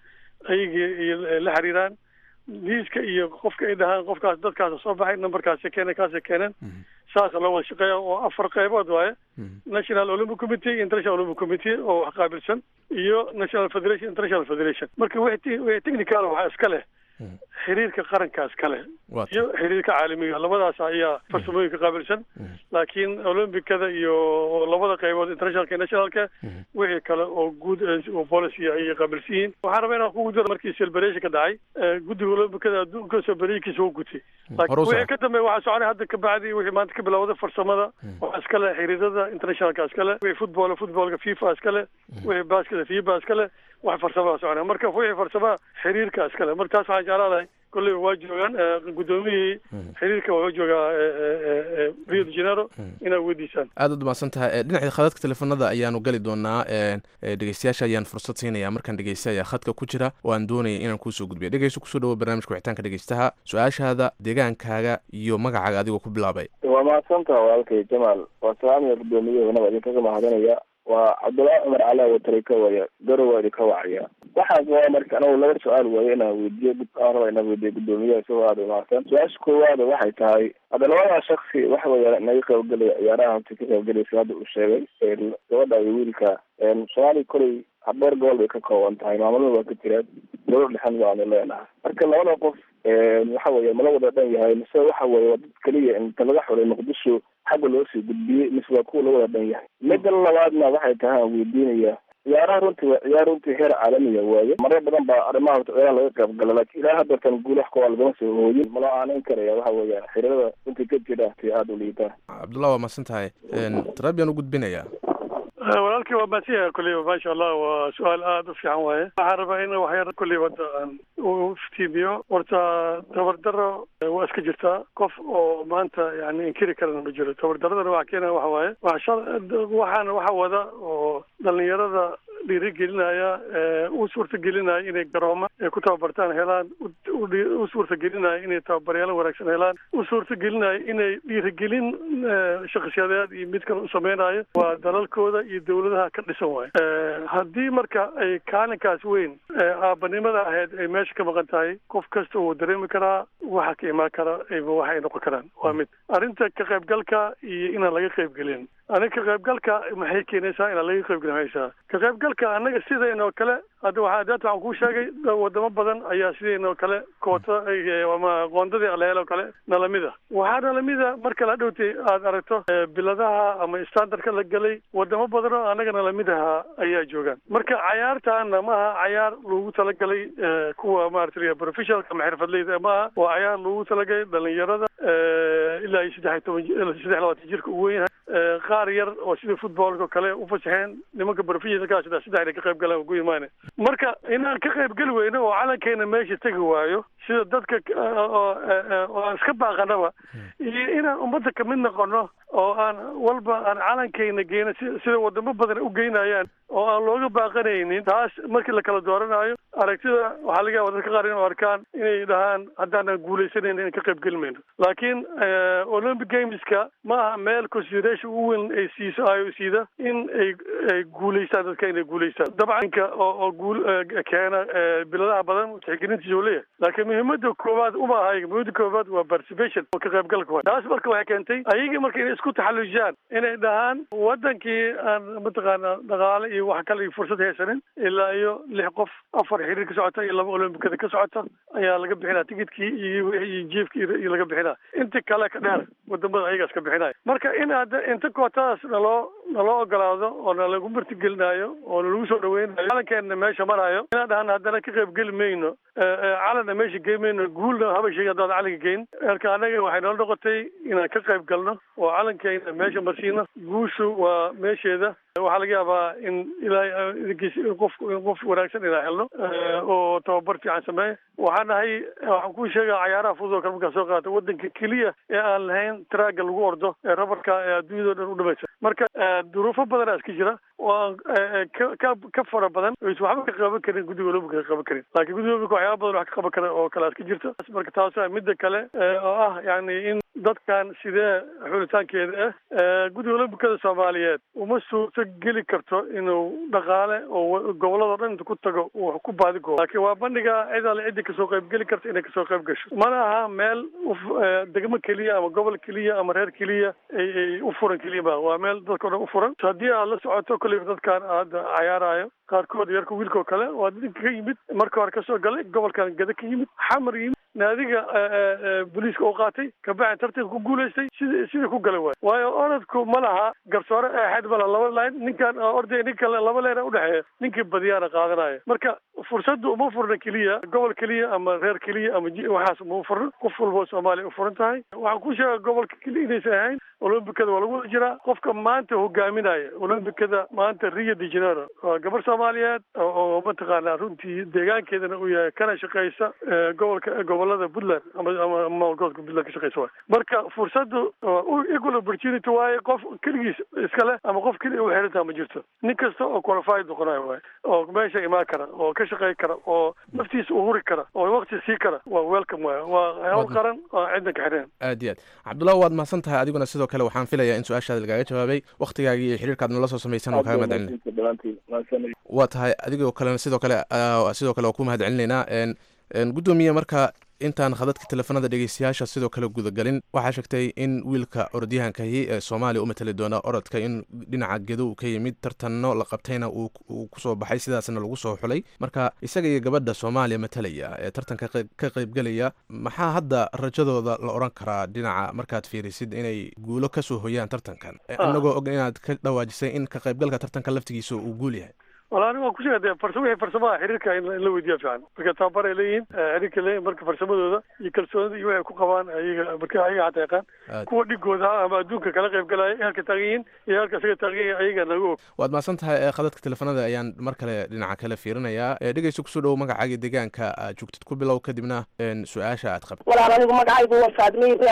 ayaga la xiriiraan liiska iyo qofka ay dhahaan qofkaas dadkaasa soo baxay numberkaasi keeneen kaasa keeneen saasa loo wada shaqeeya oo afar qaybood waaye national olympic committee international olympic committee oo wax qaabilsan iyo national federation international federation marka wixii technical waxaa iska leh xiriirka qaranka iska leh iyo xiriirka caalamiga labadaas ayaa farsamooyinka qaabilsan laakiin olympicada iyo labada qaybood internationalka nationalka wixii kale oo guud oo policy ayay qaabilsan yihiin waxaan rabaa inaan kugu diro markii celebration ka dhacay guddiga olympicada adduunka celeberationkiisa wuu gutay laakiin wixii ka dambeeya waxaa soconay hadda ka bacdi wixii maanta ka bilowday farsamada waxaa iska leh xiriirada internationalka iska leh wixii football footballka fifa iska leh wixii basketa fifa iska leh wax farsamada soconaya marka wixii farsamaha xiriirka iska leh marka taas waxaan jeclaadahay kolley waa joogaan guddoomiyihii xiriirka waa joogaa rio de janeiro inaad weydiisaan aad ad umahadsan tahay dhinaca khadadka teleefanada ayaanu gali doonaa dhegeystayaasha ayaan fursad siinaya markaan dhegeysta ayaa khadka ku jira oo aan doonaya inaan kuusoo gudbiya dhegeyso kusoo dhawo barnaamijka wixitaanka dhegeystaha su-aashaada deegaankaaga iyo magacaaga adigoo ku bilaabay waa mahadsantaha walaalkay jamaal waa salaamiya guddoomiyahoona waa idinkaga mahadinaya waa cabdullaahi cumar cali awatari ka waya garow waa idinka wacaya waxaas waa marka anagu laba su-aal waaye inaan weydiiyo aan raba inaan weydiiyo guddoomiyaha isagoo aada umahadsan su-aasha koowaada waxay tahay hadda labadaa shaksi waxa weya naga qaybgelaya ciyaaraha hota ka qaybgelaysa hadda uu sheegay gabadha iyo wiilka soomaaliya koley habeer gobol bay ka kooban tahay maamulada waa ka jiraan dowlad dhexan baanu leenahay marka labada qof waxa weeye mala wada dhan yahay mise waxa weeye waa dad keliya inta laga xulay muqdisho xagga loo sii gudbiyey mise waa kuwa la wada dhan yahay midda labaadna waxay tahay aan weydiinaya ciyaaraha runtii waa ciyaar runtii heer caalamiya waaye marar badan baa arrimaha horta ciyaaraha laga qayb gala laakiin ilaa haddeertan guulaha kuwa lagama soo hooyin malo aanin karaya waxa weeyaan xiriirada runtii ka jira ti aada u liitaan cabdullah waa mahadsan tahay tarabiyan u gudbinaya walaalkii waa maasiya kulleyba maasha allah waa su-aal aada u fiican waaye waxaan rabaa in waxyar kulleyba hadda aan u iftiimiyo horta tabardaro waa iska jirtaa qof oo maanta yani inkiri karana ma jiro tabardaradana waxa keenaya waxa waaye waxaana waxa wada oo dhalinyarada dhiirigelinaya u suurtagelinaya inay garooma ay ku tababartaan helaan u suurtagelinaya inay tababaryaalo wanaagsan helaan u suurtagelinaya inay dhiirigelin shakhsiyadeed iyo mid kale u sameynayo waa dalalkooda iyo dawladaha ka dhisan waayo haddii marka ay kaalinkaas weyn aabanimada ahayd ay meesha ka maqan tahay qof kasta wuu dareemi karaa waxa ka imaan kara waxay noqon karaan waa mid arrinta ka qaybgalka iyo inaan laga qaybgelin aniga ka qaybgalka maxay keenaysaa inaan laga qaybgelin haysaa ka qaybgalka annaga sidaynoo kale hadda waxaa daata waxaan kuu sheegay wadamo badan ayaa sidaynoo kale koota ama qoondadii alaheel oo kale nalamida waxaa nalamida marka la dhowtay aad aragto biladaha ama standardka la gelay wadamo badan oo annaga nalamidaha ayaa joogaan marka cayaartaana maaha cayaar lagu talagalay kuwa maarata professionalka ama xirfadleyda maaha waa cayaar lagu talagalay dhalinyarada ilaa iyo saddex iyo toban saddex labaatan jirka u weyn yahay qaar yar oo sida footballka kale u fasaxeen nimanka professionalka saddex saddex inay ka qayb galaan ugu imaane marka inaan ka qayb geli weyno oo calankeena meesha tegi waayo sida dadka oo aan iska baaqanaba iyo inaan ummadda kamid noqono oo aan walba aan calankeena geyno si sida wadamo badan u geynayaan oo aan looga baaqanaynin taas markii la kala dooranayo aragtida waxaa laga yaaba dadka qaar inuu arkaan inay dhahaan haddaanan guulaysanayn inaan ka qayb geli mayno laakiin olympic gameska ma aha meel consideration u weyn ay siiso ayo siida in ay ay guulaystaan dadka inay guulaystaan dabcanka oo oo guul keena biladaha badan tixgelintiisa uu leeyahay laakiin muhiimada koowaad uma aha muhiimada koowaad waa participation oo ka qaybgalka waay taas marka waxay keentay ayagii marka inay isku taxallujiyaan inay dhahaan wadankii aan mataqaana dhaqaale iyo wax kale iyo fursad haysanin ilaa iyo lix qof afar xiriir ka socota iyo laba olombikada ka socota ayaa laga bixinaa tigidkii iyo iyo jiefkii iyo laga bixinaa inta kale ka dheer wadamada ayagaas ka bixinaya marka in hadda inta kootadaas naloo naloo ogolaado oo nalagu martigelinaayo oo nalagu soo dhaweynayo calankeena meesha marayo inaan dhahana haddana ka qayb geli mayno calanna meesha gey mayno guulna haba sheegi haddaan calanka geyn marka annaga waxay noo noqotay inaan ka qayb galno oo calankeena meesha marsiino guushu waa meesheeda waxaa laga yaabaa in ilaahay qof qof wanaagsan inaan helno oo tababar fiican sameeya waxaan nahay waxaan kuu sheegaa cayaaraha fudud oo kale markaa soo qaata wadanka keliya ee aan lahayn traaga lagu ordo ee rabarka ee adduunyado dhan u dhamaysa marka duruufo badanaa iska jira oo aan ka ka fara badan oys waxba ka qaban karin guddiga olompica ka qaban karin laakiin guddiga olompica waxyaaba badan wax ka qaban kara oo kale iska jirta marka taasa midda kale oo ah yani in dadkan sidee xulitaankeeda ah guddiga olombikada soomaaliyeed uma suurto geli karto inuu dhaqaale oo gobolladao dhan inta ku tago uu ku baadigoobo laakiin waa bandhiga cid alle ciddi kasoo qayb geli karta inay kasoo qayb gasho mana aha meel degmo keliya ama gobol keliya ama reer keliya ay u furan keliya ma waa meel dadka o dhan u furan haddii aad la socoto kolleyba dadkan hadda cayaarayo qaarkood yarka wiilkao kale waa dadka ka yimid marka hore kasoo galay gobolkan gada ka yimid xamar yimid naadiga booliiska oo qaatay kabacdi tartanka ku guulaystay sida sida ku galay waay waayo orodku ma laha garsoore eexeed ma laha laba line ninkan orday nin kale laba leena udhexeeya ninkii badiyaana qaadanaya marka fursaddu uma furna keliya gobol keliya ama reer keliya ama waxaas uma furna qof walba soomaaliya u furan tahay waxaan ku sheega gobolka keliya inaysan ahayn olombikada waa lagu wada jiraa qofka maanta hogaaminaya olombikada maanta rio de janeiro waa gabar soomaaliyeed oo mataqaanaa runtii deegaankeedana uu yahay kana shaqeysa gobolka gobolada puntland ama ama maamulgobolka puntland ka shaqeysa waay marka fursaddu equal opportunity waaye qof keligiis iskale ama qof keliya u xirantaha ma jirto nin kasta oo qualified noqonayo waay oo meesha imaan kara oo ka shaqey kara oo naftiisa u huri kara oo waqti sii kara waa welcome waay waa hawl qaran oo cidna ka xireen aad iyo aad cabdullahi waad mahadsan tahay adiguna sidoo kale waxaan filayaa in su-aashaada lagaaga jawaabay waktigaagii iyo xiriirkaad nala soo samaysan oo kaaga mahadcelina waa tahay adigoo kalena sidoo kale sidoo kale waa ku mahadcelinaynaa guddoomiye marka intaan khadadka teleefanada dhegeystayaasha sidoo kale gudagelin waxaa sheegtay in wiilka orodyahankahi ee soomaaliya u matali doona orodka in dhinaca gedo uu ka yimid tartanno la qabtayna uu kusoo baxay sidaasna lagu soo xulay marka isaga iyo gabadha soomaaliya matalaya ee tartanka ka qaybgelaya maxaa hadda rajadooda la odhan karaa dhinaca markaad fiirisid inay guulo kasoo hoyaan tartankan inagoo og inaad ka dhawaajisay in ka qaybgalka tartanka laftigiisa uu guul yahay wala aniga waan kusheega de farsamo wixii farsamaha xiriirka in la weydiiya fiican marka tababar ay leeyihiin xiriirka leeyihin marka farsamadooda iyo kalsoonida iyo waxay ku qabaan ayaga marka ayaga xataa yaqaan kuwa dhigooda ama adduunka kala qayb galaya halka taagan yihiin iyo halka isaga taagan yihin ayaga naga og waad mahadsan tahay khadadka teleefanada ayaan mar kale dhinaca kale fiirinayaa dhegeysta kusoo dhowo magacaaga deegaanka aad joogtid ku bilow kadibna su-aasha aad qabto walaal anigu magacaygu waa faadme ibraahim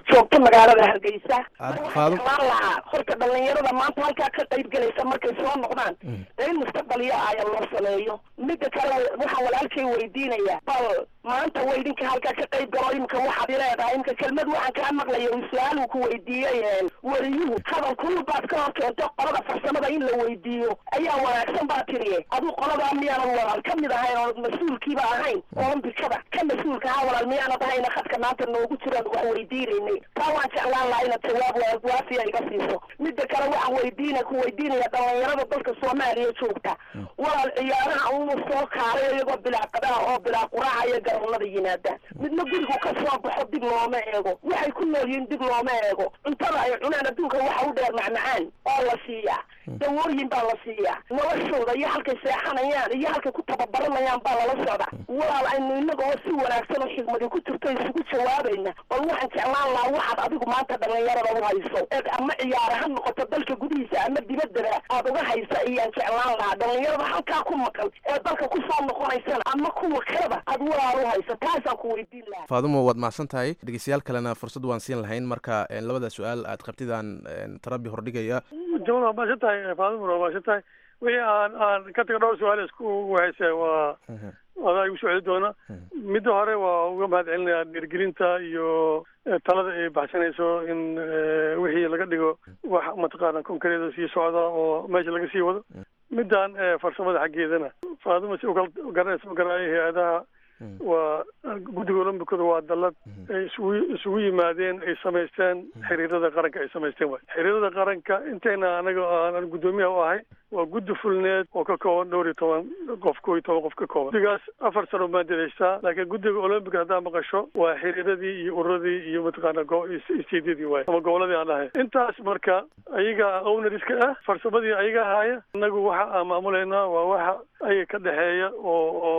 joogto magaalada hargeysa Aad- waxaan Faadum- jeclaan lahaa horta dhalinyarada maanta halkaa ka qayb gelaysa markay soo noqdaan dee in mustaqbaliyo aya loo sameeyo midda kale waxaan walaalkay weydiinaya bal maanta wa idinka halkaa ka qayb galo imika waxaad ileedahay imika kelmad waxaan kaa maqlaya uu su-aal uu ku weydiiyey een, wariyuhu hadal kulul baad ka hor keento qolada farsamada in la weydiiyo ayaa wanaagsan baa tiriye aduu qoladaa miyaanan walaal ka mid ahayn oo mas-uulkiiba ahayn olombikada ka mas-uulka ahaa walaal miyaanad ahayna khadka maanta noogu jiraan wax weydiinaynay taa waan jeclaan lahaa inaad jawaab wa- waafiya iga siiso midda kale waxaan weydiina ku weydiinaya dhalinyarada dalka soomaaliya joogta walaal ciyaaraha uu soo kaalay iyagoo bilaa qadaha oo bilaa quraaca iyo garoonada yimaadaan midna gurigu ka soo baxo dib looma eego waxay ku nool yihiin dib looma eego cuntada ay cunaan adduunka waxa u dheer macmacaan oo la siiyaa dawooyin baa la siiyaa noloshooda iyo halkay seexanayaan iyo halkay ku tababaranayaan baa lala socda walaal aynu inagoo si wanaagsan oo xigmadi ku jirto isugu jawaabayna bal waxaan jeclaan lahaa waxaad adigu maanta dhalinyarada u hayso eed ama ciyaara ha noqoto dalka gudihiisa ama dibaddaba aad uga haysa ayaan jeclaan lahaa dhalinyarada halkaa ku maqan ee dalka kusoo noqonaysana ama kuwa kaleba aad walaal u hayso taasaan ku weydiin lahaa faadumo waad mahadsan tahay dhegeystayaal kalena fursad waan siin lahayn marka een, labada su-aal aad qabtidaan een, tarabi hordhigaya jamal waa mahadsan tahay faadumar waa mahadsan tahay wixii aan aan ka taga dhowr su-aal isku wahaysa waa adaa igu soo celi doona midda hore waa uga mahad celinayaa dhiirgelinta iyo eh, talada ay baxsanayso in eh, wixii laga dhigo wax mataqaana konkareeda sii socda oo meesha laga sii wado middan eh, farsamada xaggeedana faaduma si ukala garanaysa ma garanayo hay-adaha waa guddiga olombikada waa dallad ay isugu isugu yimaadeen ay samaysteen xiriirada qaranka ay samaysteen waay xiriirada qaranka intayna anaga aan guddoomiyaha u ahay waa guddi fulneed oo ka kooban dhowr iyo toban qof koo iyo toban qof ka kooban guddigaas afar sano baan dadaystaa laakiin guddiga olombiga haddaa maqasho waa xiriiradii iyo ururadii iyo mataqaana go- isteedyadii waay ama goboladii aan dhahay intaas marka ayaga ownariska ah farsamadii ayaga ahaaya inagu waxa aan maamulaynaa waa waxa ayaga ka dhexeeya oo oo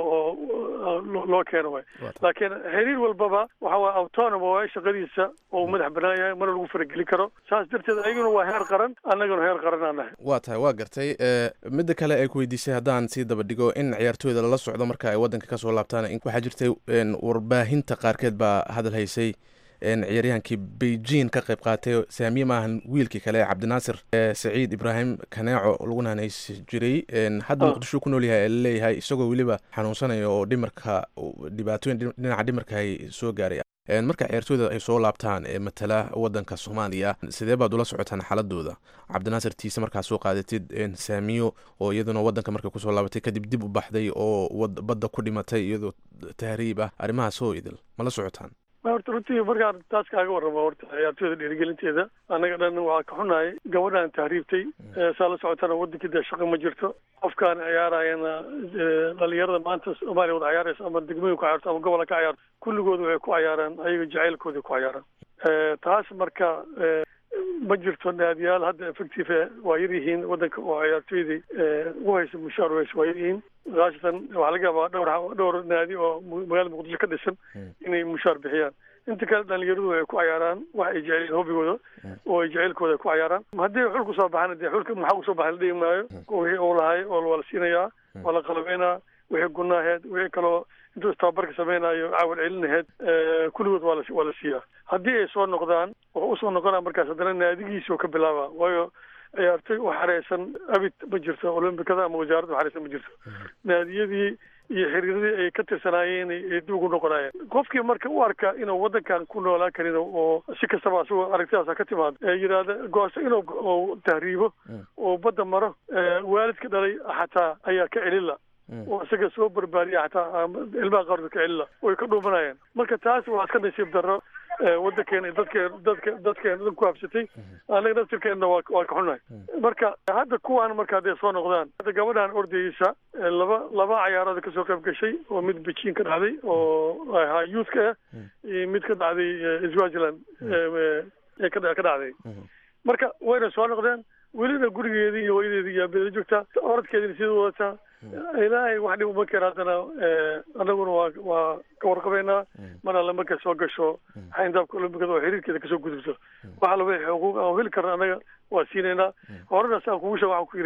oo loo- loo keeno waay laakiin xiriir walbaba waxa waa autonom waa shaqadiisa oo uu madax banaan yahay mana lagu faragelin karo saas darteed ayaguna waa heer qaran annaguna heer qaran aan nahay waa tahay waa gartay ee, midda kale ay ku weydiisay haddaan sii daba dhigo in ciyaartooyda lala socdo marka ay waddanka kasoo laabtaan in- waxaa jirtay een, warbaahinta qaarkeed baa hadal haysay een, ciyaaryahankii beijing ka qayb qaatay saamiye maahan wiilkii kale cabdinaasir ee, saciid ibraahim kaneeco laguna hanaysi jiray een, hadda Ah. muqdisho ku nool yahay ee laleeyahay isagoo weliba xanuunsanaya oo dhimarka dhibaatooyin dhin- dhinaca dhimarka ay soo gaaray Een, marka ciyaartooyda ay soo laabtaan ee matala wadanka soomaaliya sidee baad ula socotaan xaaladooda cabdinaasir tiise markaa soo qaadatid een, saamiyo oo iyaduna wadanka markay kusoo laabatay kadib dib u baxday oo wad- badda ku dhimatay iyadoo tahriib ah arrimahaas oo idil ma la socotaan ma horta runtii markaan taas kaaga warramo horta ciyaartooyda dhiirigelinteeda annaga dhan waxaa ka xunahay gabadhaan tahriibtay ee saa la socotana wadankii dee shaqo ma jirto qofkaan ciyaarayana ee, dhalinyarada maanta soomaaliya wada ciyaaraysa ama degmooyin ku ciyaarto ama gobola ka ciyaarto kulligooda waxay ku ciyaaraan ayaga jacaylkooda ku ciyaaraan Ee, taas marka ee, ma jirto naadiyaal hadda effective eh, waa yar yihiin wadanka oo ciyaartooydii ee, u haysa mushaar u haysa waa yar yihiin khaasatan waxaa laga yaabaa dhowr dhowr naadi oo mu- magaalada muqdisho ka dhisan inay mushaar bixiyaan inta kale dhalinyaradu ay ku cayaaraan wax ay jecel yihiin hobigooda oo ay jacaylkooda ay ku cayaaraan haddii xul kusoo baxana dee xulka maxaa kusoo baxay la dhihi maayo wixii uu lahay oo waa la siinayaa waa la qalabeynaa wixii gunaaheed wixii kaloo intuu istababarka samaynayo caawal celinaheed ee, kulligood waa la waa la siiyaa haddii ay soo noqdaan wuxuu usoo noqonaa markaas haddana naadigiisuu ka bilaaba waayo ciyaartoy u xareysan abid ma jirto olombikada ama wasaaradda u xareysan ma jirto naadiyadii iyo xiriiradii ay ka tirsanaayeen ay ay dib ugu noqonayeen qofkii marka u arka inuu wadankan ku noolaan karin oo si kastaba asagoo aragtidaasa ka timaado ee yidhaahda goosto inuu uu tahriibo oo badda maro ee, waalidka dhalay xataa ayaa ka celila oo isaga soo barbaariya xataa ama ilmaha qaarkood ka celila way ka dhuumanayeen marka taas waa iska nasiib darro ee, wadankeena iyo dadkeen dadka dadkeena dhan ku habsatay annaga naftirkeenna waa waa ka xunahay marka hadda kuwaan marka hadday soo noqdaan hadda gabadhan ordayeysa ee, laba laba cayaarood kasoo qayb gashay oo mid beijing ka dhacday oo ahaa youthka ah iyo mid ka dhacday ee, swaziland ee, ee ka dha- ka dhacday marka wayna soo noqdeen welina gurigeedii iyo hooyadeedii iyo abeeda joogtaa orodkeediina sida wadataa ilaahay wax dhib uma keena haddana ee, annaguna waa waa ka warqabeynaa mar alle markay soo gasho xayndaabka olombikada oo xiriirkeeda kasoo gudubto wax alla wixii xuquuq aan heli karna annaga waa siinaynaa horena saan kugu sheeg waxaan ku yidhi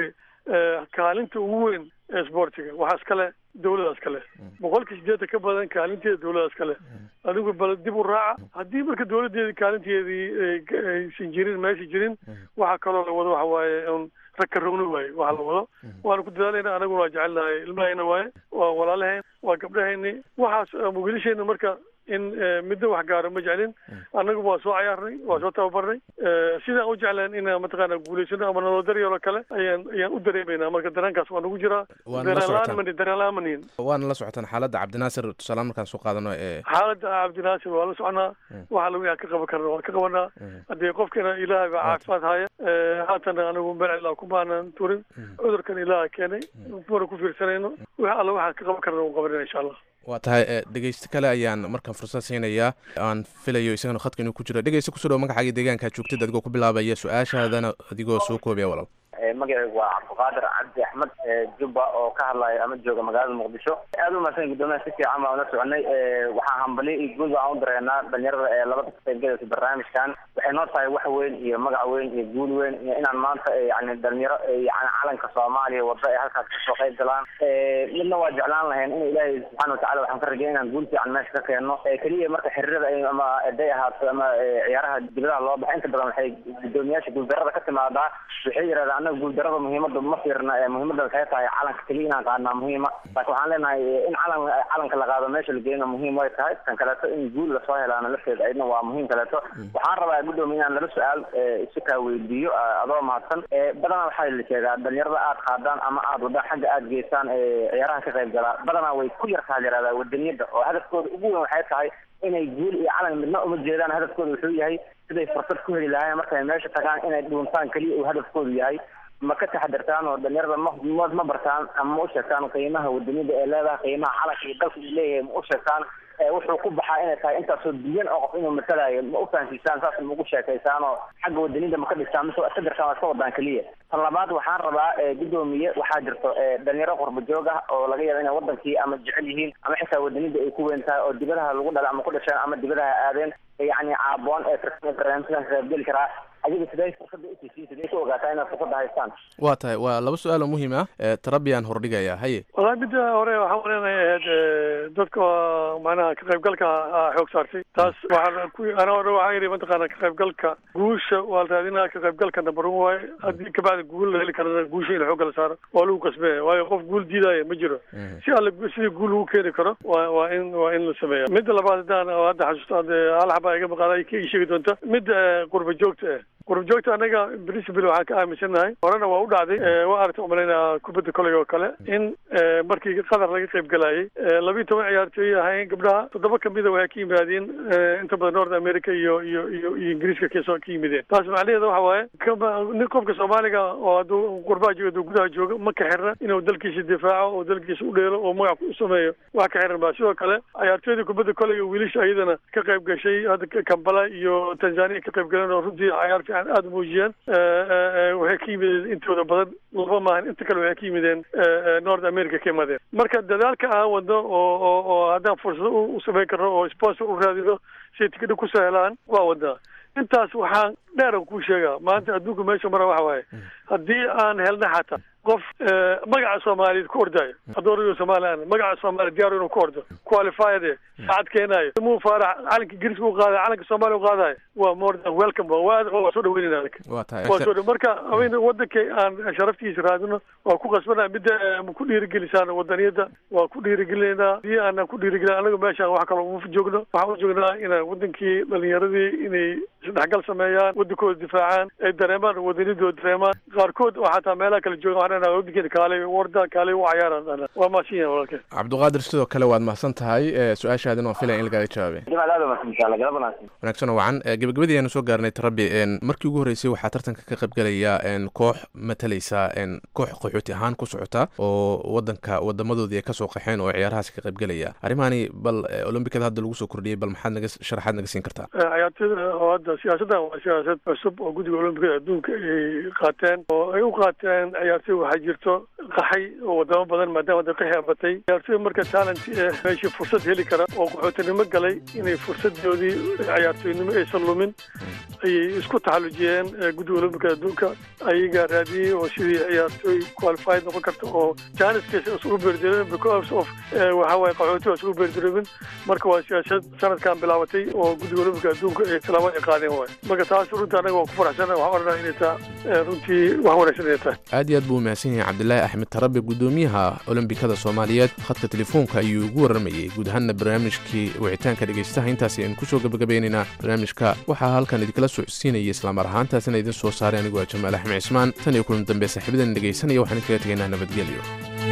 kaalinta ugu weyn ee sportiga waxaa iskale dawladaas kale boqolkii sideetan ka badan kaalinteeda dawladaas kale adigu bal dib u raaca haddii marka dawladeedi kaalinteedii aysan jirin meesha jirin waxaa kaloo la wado waxa waaye un rag ka rogno waaye waxa la wado waanu ku dadaalayna anaguna waa jecelnahay ilmahayna waaye waa walaalaheen waa gabdhahayni waxaas wiilasheena marka in middo wax gaaro ma jeclin annagu waa soo cayaarnay waa soo tababarnay sidaan u jeclaan inaan mataqaana guulaysano ama nolol daryelo kale ayaan ayaan u dareemaynaa marka dareenkaas waa nagu jiraa dareenlaan dareenlaamanin waana la socotaan xaaladda cabdinaasir tusaale markaan soo qaadano ee xaaladda cabdinaasir waa la soconaa waxa lagu ka qaban karna waan ka qabanaa haddii qofkina ilaahay baa caafimaad haya haatana anigu mercila kumaanan turin cudurkan ilaaha keenay mana ku fiirsanayno wix alla waxaan ka qaban karna u qabanina insha allah waa tahay dhegeysto kale ayaan markaan fursad siinayaa aan filayo isagana khadka inuu ku jiro dhegeysta kusoo dhawo magacaaga deegaankaa joogtid adigoo ku bilaabaya su-aashaadana adigoo soo koobaya walaal magacaygu waa cabdiqaadir cabdi axmed jubba oo ka hadlaya ama jooga magaalada muqdisho aad u mahadsan guddoomiyaha si fiican baan ula soconay waxaa hambali iyo guud aan u dareenaa dhalinyarada ee labada ka qaybgalaysa barnaamijkan waxay noo tahay wax weyn iyo magac weyn iyo guul weyn iyo inaan maanta yani dhalinyaro yani calanka soomaaliya wada ay halkaas kasoo qayb galaan midna waa jeclaan lahayn in ilaahay subxaana watacala waxaan ka rajay inaan guul fiican meesha ka keenno keliya marka xiriirada ama eday ahaato ama ciyaaraha dibadaha loo baxa inta badan waxay guddoomiyaasha guuldarada ka timaadaa waxay yidhahdaan anaga guuldarada muhiimada ma fiirna muhiimada waxay tahay calanka keliya inaan qaadnaa muhiima laakiin waxaan leenahay in calan calanka la qaado meesha la geeyna muhiim way tahay tan kaleeto in guul lasoo helaana lafteeda ayadna waa muhiim kaleeto waxaan rabaa guddoomiya inaan laba su-aal isu kaa weydiiyo adoo mahadsan badanaa waxaa la sheegaa dhalinyarada aad qaadaan ama aad wadaan xagga aad geysaan ciyaaraha ka qayb galaa badanaa way ku yartaa yihahdaa wadaniyada oo hadafkooda ugu weyn waxay tahay inay guul iyo calan midna uma jeedaan hadafkooda wuxuu yahay siday fursad ku heli lahaayeen markay meesha tagaan inay dhuuntaan keliya uu hadafkoodu yahay ma ka taxadirtaan oo dhalinyarada ma ma bartaan ama ma u sheegtaan qiimaha wadaniyada ee leedahay qiimaha calanka iyo dalka uu leeyahay ma u sheegtaan wuxuu ku baxaa inay tahay intaasoo biyan oo qof inuu matalayo ma u fahansiisaan saas ma ugu sheekaysaan oo xagga wadaniyada ma ka dhistaan mise waa iska dirtaan waa iska wadaan keliya tan labaad waxaan rabaa guddoomiye waxaa jirto dhalinyaro qurba joog ah oo laga yaaba inay wadankii ama jecel yihiin ama xitaa wadaniyada ay ku weyn tahay oo dibadaha lagu dhala ama ku dhasheen ama dibadaha aadeen yani caaboon ee barnaamijkan ka qaybgeli karaa adiga sidee fursada usiisii sidee ku ogaataa inaad fursada haystaan waa tahay waa laba su-aal oo muhiim ah tarabiyan hordhigaya haye wallahi midda hore waxaan waleenahay ahayd dadka macnaha ka qaybgalka xoog saartay taas waxaan ku ana hore waxaa yidhi mataqaana ka qaybgalka guusha waa la raadinaa ka qaybgalka number one waaye haddii kabacdi guul la heli karana guusha in xoogga la saaro waa lagu kasbeeya waayo qof guul diidaya ma jiro si alle sidii guul lagu keeni karo waa waa in waa in la sameeya midda labaad haddaan hadda xasuusto hal xaba iga maqaada ka ii sheegi doonta midda qurba joogta ah qurba joogta annaga principal waxaan ka aaminsannahay horena waa u dhacday waa aragta umalaynaa kubadda koley oo kale in markii qatar laga qayb galayay labiiyo toban ciyaartooy ahayn gabdhaha toddoba kamida waxay ka yimaadeen inta badan north america iyo iyo iyo iyo ingiriiska kasoo ka yimideen taas macnaheeda waxa waaye nin qofka soomaaliga oo hadduu qurbaha jooga hadduu gudaha jooga ma ka xirna inuu dalkiisa difaaco oo dalkiisa u dheelo oo magac u sameeyo wax ka xiran ba sidoo kale ciyaartooyda kubadda koleyga wiilasha iyadana ka qayb gashay hadda kambala iyo tanzania ka qayb galeen oo runtii cayaar fiican aada muujiyeen waxay ka yimideen intooda badan laba maahan inta kale waxay ka yimideen north america ka yimaadeen marka dadaalka aan wadno oo oo oo haddaan fursado u samayn karno oo sponsor u raadino siay tikidha kusoo helaan waa wadnaa intaas waxaan dheeran kuu sheegaa maanta adduunka meesha mara waxa waaye haddii aan helna xataa qof magaca soomaaliyeed ku ordaayo hadduu orayo somalilan magaca soomaaliya diyaar inuu ku ordo qualified saacad keenaayo muu faarax calanka ingiriiska u qaadayo calanka soomaaliya u qaadayo waa more than welcome waa waa soo dhaweynayna anaga waa tahay waa soo dha marka haweyn wadankay aan sharaftiisa raadino waa ku qasbanaa midda ma ku dhiirigelisaan wadaniyada waa ku dhiirigelinaynaa hadii aanan ku dhiirigelin anaga meeshaan wax kaloo uma joogno waxaan u joognaa inaan wadankii dhalinyaradii inay isdhexgal sameeyaan wadankooda difaacaan ay dareemaan wadaniyadooda dareemaan qaarkood oo xataa meelaha kala jooga waxaan leenahay wadankeena kaalay warda kaalay u cayaaraan waa mahadsan yahay walaalkeen cabdiqaadir sidoo kale waad mahadsan tahay su-aashaadina waan filaya in lagaaga jawaabay wanaagsan oo wacan gebagabadii aanu soo gaarnay tarabi markii ugu horreysay waxaa tartanka ka qaybgalaya koox matalaysa koox qaxooti ahaan ku socota oo wadanka wadamadoodii ay kasoo qaxeen oo ciyaarahaasi ka qaybgalaya arrimahani bal olombikada hadda lagu soo kordhiyey bal maxaad naga sharaxaad naga siin kartaa ciyaartooyda oo hadda siyaasaddan waa siyaasad cusub oo guddiga olombikada adduunka ay qaateen oo ay u qaateen ciyaartooy waxaa jirto qaxay oo wadamo badan maadaama da qaxi abatay ciyaartooy marka talent eh meeshii fursad heli kara oo qaxootinimo galay inay fursadoodii ciyaartooynimo aysan lumin ayay isku taxallujiyeen guddiga olambika adduunka ayagaa raadiyey oo sidii ciyaartooy qualified noqon karta oo janiskiisa isugu beerdareemin because of waxa waaye qaxooti waa isugu beerdareemin marka waa siyaasad sanadkan bilaabatay oo guddiga olambika adduunka ay tilaabo ay qaadeen waay marka taas runtii anaga waa ku faraxsana waxaan odhanaa inay taa runtii wax wanaagsan inay tahay aad iyo aad buu umahadsan yahay cabdilaahi axmed tarabe gudoomiyaha olombikada soomaaliyeed khadka telefoonka ayuu ugu warramayey guud ahaanna barnaamijkii wicitaanka dhegaystaha intaasi aynu kusoo gabagabaynaynaa barnaamijka waxaa halkan idinkala socodsiinaya islamar ahaantaasina idin soo saaray anigu waa jamaal axmed cismaan tan iyo kulan dambe saaxiibadan dhegaysanaya waxaan idinkaga tegaynaa nabadgelyo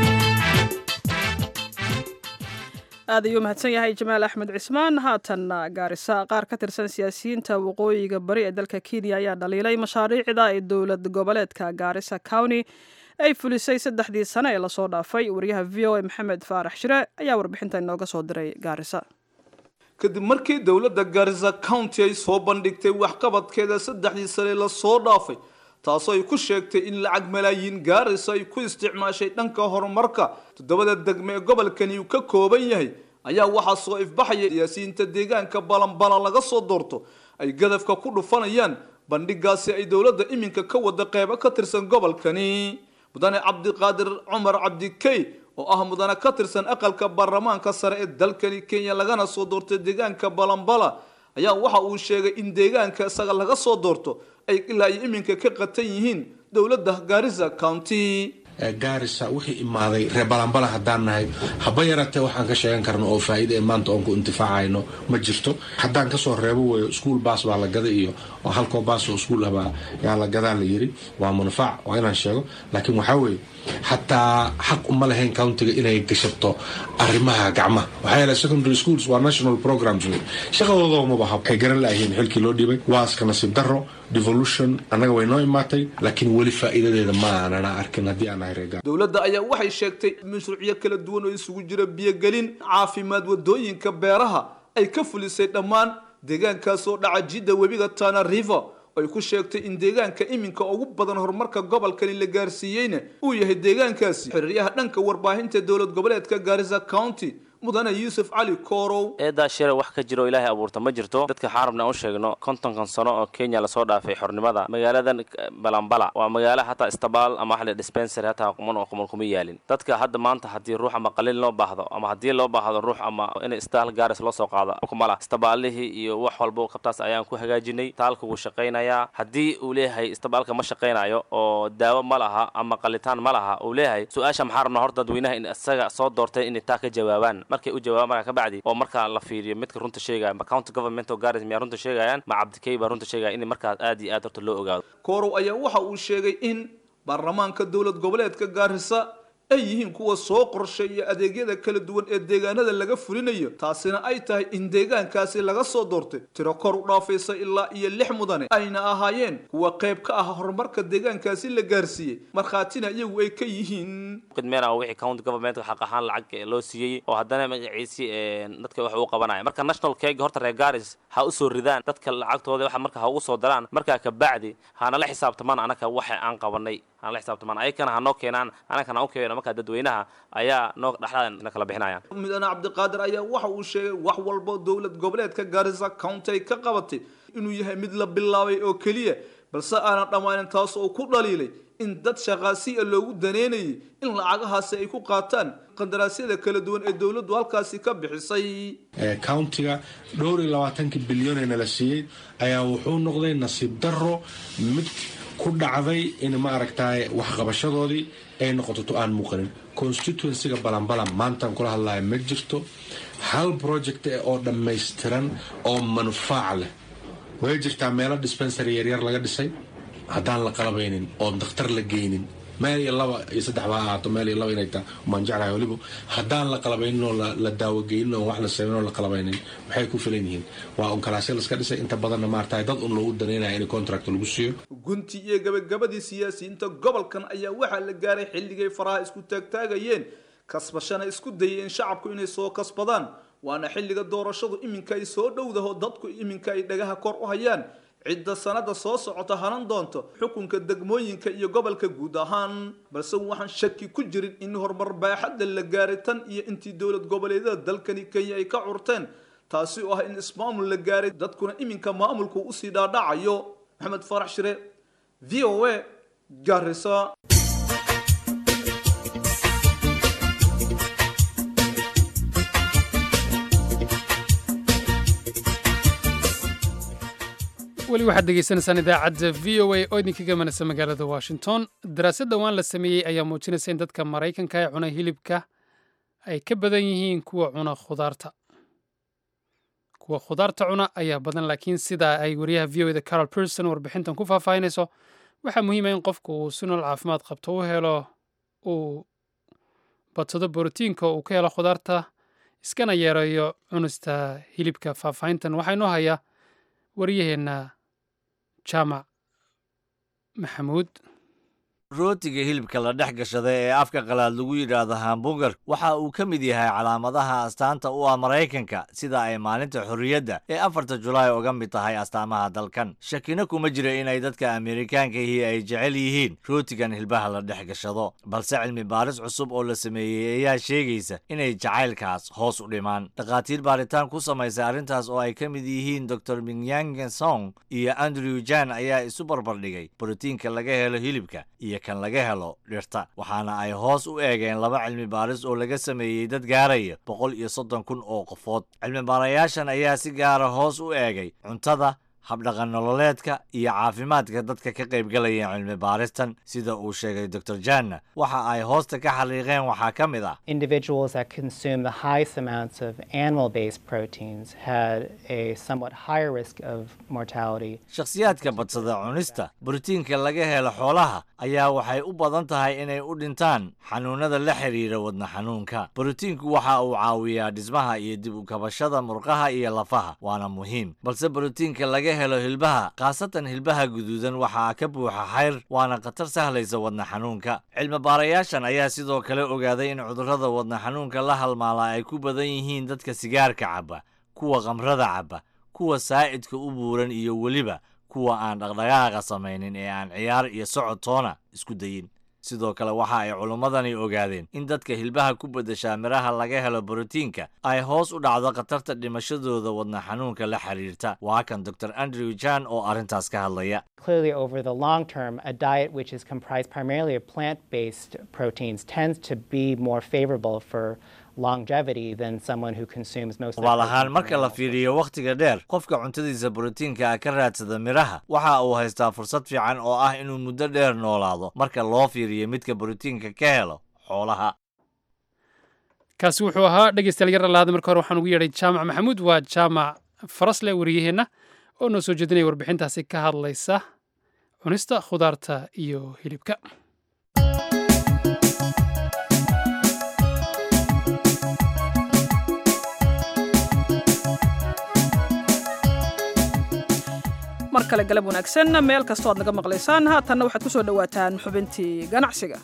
aad ayuu mahadsan yahay jamaal axmed cismaan haatanna gaarisa qaar ka tirsan siyaasiyiinta waqooyiga bari ee dalka kenya ayaa dhaliilay mashaariicda ee dowlad goboleedka gaarisa county ay fulisay saddexdii sane ee lasoo dhaafay wariyaha v o a maxamed faarax shire ayaa warbixinta inooga soo diray gaarisa kadib markii dowladda gaarisa county ay soo bandhigtay waxqabadkeeda saddexdii sane lasoo dhaafay taasoo ay ku sheegtay in lacag malaayiin gaarisa ay ku isticmaashay dhanka horumarka toddobada degme ee gobolkani uu ka kooban yahay ayaa waxaa soo ifbaxaya siyaasiyiinta deegaanka balanbalan laga soo doorto ay gadafka ku dhufanayaan bandhigaasi ay dowladda iminka ka wada qeybo ka tirsan gobolkani mudane cabdiqaadir cumar cabdikey oo ah mudane ka tirsan aqalka baarlamaanka sare ee dalkani kenya lagana soo doortay deegaanka balanbala ayaa waxa uu sheegay in deegaanka isaga laga soo doorto ay ilaa iyo iminka ka qatan yihiin dowladda gaarisa county gaarisa wixii imaaday reer balanbala haddaan nahay haba yaratee waxaan ka sheegan karno oo faa'iida ee maanta oon ku intifaacayno ma jirto haddaan kasoo reebo weeyo iskuol baas baa la gada iyo oo halkoo baas oo iskuol ahbaa yaa la gadaa la yiri waa manfaac waa inaan sheego laakiin waxaa weeye xataa xaq uma lahayn countiga inay gashato arrimaha gacmaha waxaa yeelay secondary schools waa national programs wey shaqadooda uma baha waxay garan laayihiin xilkii loo dhibay waa iska nasiib darro devolution annaga way noo imaatay laakiin weli faa'iidadeeda ma aanana arkin haddii aan nahay reegaar dowladda ayaa waxay sheegtay mashruucyo kala duwan oo isugu jira biyogelin caafimaad wadooyinka beeraha ay ka fulisay dhammaan deegaankaas oo dhaca jidda webiga tana river ay ku sheegtay in deegaanka iminka ugu badan horumarka gobolkani la gaarsiiyeyna uu yahay deegaankaasi xiriiryaha dhanka warbaahinta dowlad goboleedka gaarisa county mudane yuusuf cali koorow eedaa shire wax ka jiro ilaahay abuurta ma jirto dadka xaarabna aan u sheegno kontonkan sano oo kenya lasoo dhaafay xornimada magaaladan balambala waa magaalo hataa istabaal ama waxa la dispensary hataa quman oo quman kuma yaalin dadka hadda maanta haddii ruux ama qalin loo baahdo ama haddii loo baahdo ruux ama in istaal gaaris loo soo qaado kumala istabaalihii iyo wax walba qabtaas ayaan ku hagaajinay taalka wuu shaqaynayaa haddii uu leeyahay istabaalka ma shaqaynayo oo daawo ma laha ama qalitaan ma laha uu leeyahay su-aasha maxaa rabnaa horta dadweynaha in isaga soo doortay inay taa ka jawaabaan markay u jawaabaan markaa ka bacdi oo markaa la fiiriyo midka runta sheegaya ma county government oo garis miyaa runta sheegayaan ma cabdikey baa runta sheegaya in markaas aad iyo aad horta loo ogaado koorow ayaa waxa uu sheegay in baarlamaanka dowlad goboleedka gaarisa ay yihiin kuwa soo qorsheeya adeegyada kala duwan ee deegaanada laga fulinayo taasina ay tahay in deegaankaasi laga soo doortay tiro kor u dhaafaysa ilaa iyo lix mudane ayna ahaayeen kuwa qayb ka ah horumarka deegaankaasi la gaarsiiyey markhaatina iyagu ay ka yihiin qidmeena wixii county government xaq ahaan lacag loo siiyey oo haddana magaciisi dadka wax uu qabanaya marka national cake horta reer garis ha u soo ridaan dadka lacagtooda waxa marka ha ugu soo daraan markaa ka bacdi hana la xisaabtamaan anaka waxa aan qabanay hana la xisaabtamaan ayakana ha noo keenaan anakana u keeno markaa dadweynaha ayaa noo dhexdaada kala bixinayaan mudane cabdiqaadir ayaa waxa uu sheegay wax walba dowlad goboleedka gaarisa county ay ka qabatay inuu yahay mid la bilaabay oo keliya balse aanan dhammaanin taas oo ku dhaliilay in dad shaqaasiya loogu daneynayay in lacagahaasi ay ku qaataan qandaraasyada kala duwan ee dowladdu halkaasi ka bixisay countiga dhowr iyo labaatankii bilyan ee nala siiyey ayaa wuxuu noqday nasiib darro mid ku dhacday in maaragtay waxqabashadoodii ay noqoto to aan muuqanin constituencyga balanbalan maantaan kula hadlaya ma jirto hal project oo dhammaystiran oo manfaac leh way jirtaa meelo dispensary yaryar laga dhisay haddaan la qalabaynin oon dakhtar la geynin meel iyo laba iyo saddex baa ahaato meel iyo laba inay taa maan jeclahay weliba haddaan la qalabaynin oo la daawogeynin oo wax la sameyn oo la qalabaynin maxay ku filan yihiin waa un kalaasya laska dhisay inta badanna maartahay dad un loogu daneynaya in contract lagu siiyo gunti iyo gabagabadii siyaasiyiinta gobolkan ayaa waxaa la gaaray xilligay faraha isku taagtaagayeen kasbashana isku dayeen shacabku inay soo kasbadaan waana xilliga doorashadu iminka ay soo dhowdaho dadku iminka ay dhagaha kor u hayaan cidda sanada soo socota hanan doonto xukunka degmooyinka iyo gobolka guud ahaan balse waxaan shaki ku jirin in horumar baaxadda la gaaray tan iyo intii dowlad goboleedyada dalkani kenya ay ka curteen taasi oo ah in ismaamul la gaaray dadkuna iminka maamulku usii dhaadhacayo maxamed farax shire v o a garisa weli waxaad degeysanaysaan idaacadda v o a oo idinkaga imanaysa magaalada washington daraasad dhowaan la sameeyey ayaa muujinaysa in dadka maraykanka ee cuna hilibka ay ka badan yihiin kuwa cuna khudaarta kuwa khudaarta cuna ayaa badan laakiin sida ay wariyaha v o da carol person warbixintan ku faahfaahinayso waxaa muhiima in qofku uu si nool caafimaad qabto u helo uu badsado borotiinka uu ka helo khudaarta iskana yeerayo cunista hilibka faahfaahintan waxaa inoo haya waryaheenna jaamac maxamuud rootiga hilibka la dhex gashada ee afka qalaad lagu yidhaahdo hamburger waxa uu ka mid yahay calaamadaha astaanta u ah maraykanka sida ay maalinta xorriyadda ee afarta julaay uga mid tahay astaamaha dalkan shakina kuma jira inay dadka amerikaankahi ay jecel yihiin rootigan hilbaha la dhex gashado balse cilmi baaris cusub oo la sameeyey ayaa sheegaysa inay jacaylkaas hoos u dhimaan dhakhaatiir baaritaan ku samaysay arrintaas oo ay ka mid yihiin dor minyangen song iyo andrew jan ayaa isu barbardhigay borotiinka laga helo hilibka iyo kan laga helo dhirta waxaana ay hoos u eegeen laba cilmi baaris oo laga sameeyey dad gaaraya boqol iyo soddon kun oo qofood cilmi baarayaashan ayaa si gaara hoos u eegay cuntada habdhaqan nololeedka iyo caafimaadka dadka ka qaybgalaya cilmi baaristan sida uu sheegay dor janna waxa ay hoosta ka xaliiqeen waxaa ka mid ah individuals that consume the highest amounts of animal based proteins had a somewhat higher risk of mortality shakhsiyaadka badsada cunista borotiinka laga helo xoolaha ayaa waxay u badan tahay inay u dhintaan xanuunada la xiriira wadna xanuunka borotiinku waxa uu caawiyaa dhismaha iyo dib u kabashada murqaha iyo lafaha waana muhiim balse borotiinka laga helo hilbaha khaasatan hilbaha guduudan waxaa ka buuxa xayr waana khatar sahlaysa wadna xanuunka cilmi baarayaashan ayaa sidoo kale ogaaday in cudurrada wadna xanuunka la halmaala ay ku badan yihiin dadka sigaarka cabba kuwa khamrada cabba kuwa saa'idka u buuran iyo weliba kuwa aan dhaqdhaqaaqa samaynin ee aan ciyaar iyo socod toona isku dayin sidoo kale waxa ay culummadani ogaadeen in dadka hilbaha ku beddeshaa midhaha laga helo borotiinka ay hoos u dhacdo khatarta dhimashadooda wadna xanuunka la xiriirta waa kan dor andrew jan oo arrintaas ka hadlaya Clearly, over the long term, a diet which is comprised primarily of plant based proteins tends to be more favorable for longevity than someone who consumes most of the waal protein ahaan from marka la animals. fiiriyo wakhtiga dheer qofka cuntadiisa borotiinka ah ka raadsada midhaha waxa uu haystaa fursad fiican oo ah inuu muddo dheer noolaado marka loo fiiriyo midka borotiinka ka helo xoolaha kaasi wuxuu ahaa dhegeystayaal yar lahaada marka hore waxaan ugu yeedhay jaamac maxamuud waa jaamac farasle wariyaheenna oo noo soo jeedinaya warbixintaasi ka hadlaysa cunista khudaarta iyo hilibka mar kale galab wanaagsan meel kastoo aad naga maqlaysaan haatanna waxaad ku soo dhowaataan xubintii ganacsiga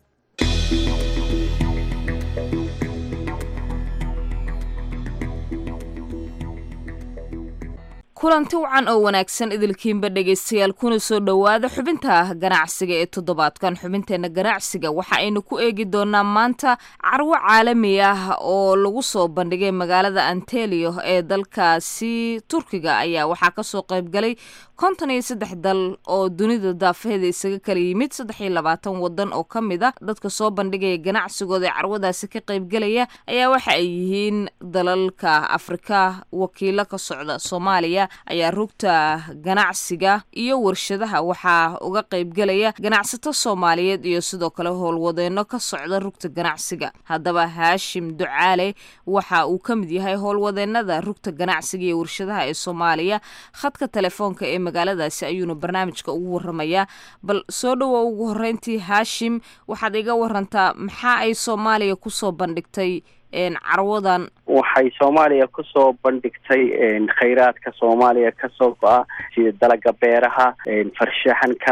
kulanti wacan oo wanaagsan idilkiinba dhegaystayaal kuna soo dhowaada xubinta ganacsiga ee toddobaadkan xubinteenna ganacsiga waxa aynu ku eegi doonaa maanta carwo caalami ah oo lagu soo bandhigay magaalada antelio ee dalkaasi turkiga ayaa waxaa kasoo qaybgalay konton iyo saddex dal oo dunida daafaheeda isaga kala yimid saddex iyo labaatan wadan oo ka mid ah dadka soo bandhigaya ganacsigooda ee carwadaasi ka qaybgalaya ayaa waxa ay yihiin dalalka afrika wakiilo ka socda soomaaliya ayaa rugta ganacsiga iyo warshadaha waxaa uga qaybgalaya ganacsato soomaaliyeed iyo sidoo kale howlwadeeno ka socda rugta ganacsiga haddaba haashim ducaale waxa uu ka mid yahay howlwadeenada rugta ganacsiga iyo warshadaha ee soomaaliya khadka telefoonka ee magaaladaasi ayuuna barnaamijka ugu waramayaa bal soo dhowow ugu horeyntii haashim waxaad iga warantaa maxaa ay soomaaliya kusoo bandhigtay een, carwadan waxay soomaaliya kusoo bandhigtay khayraadka soomaaliya kasoo go-a sida dalaga beeraha farshaxanka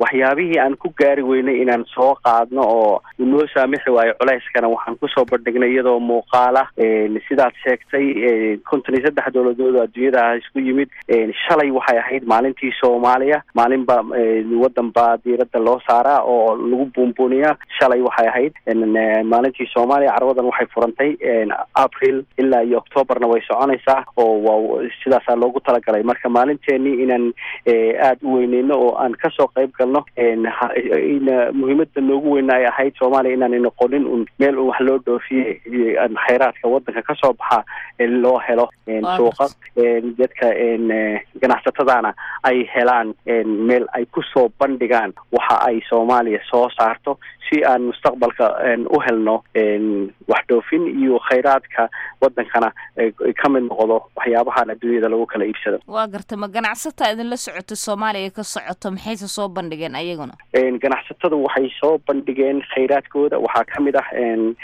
waxyaabihii aan ku gaari weynay inaan soo qaadno oo inoo saamixi waayo culeyskana waxaan kusoo bandhignay iyadoo muuqaala sidaad sheegtay konton iyo saddex dowladood oo adduunyada isku yimid shalay waxay ahayd maalintii soomaaliya maalin ba wadan baa diirada loo saaraa oo lagu buunbuuniyaa shalay waxay ahayd maalintii soomaaliya carwadan waxay furantay april ilaa iyo octoobarna way soconaysaa oo waa sidaasaa loogu talagalay marka maalinteenii inaan aada u weyneyno oo aan kasoo qayb galno muhiimada noogu weyna ay ahayd soomaaliya inaanay noqonin un meel un wax loo dhoofiye khayraadka wadanka kasoo baxa loo helo suuqa dadka ganacsatadana ay helaan meel ay kusoo bandhigaan waxa ay soomaaliya soo saarto si aan mustaqbalka u helno wax dhoofin iyo khayraadka wadankana ka mid noqdo waxyaabahan adduunyada lagu kala iibsado waa garta ma ganacsataa idinla socoto soomaaliya ka socoto maxayse soo bandhigeen ayaguna ganacsatadu waxay soo bandhigeen khayraadkooda waxaa kamid ah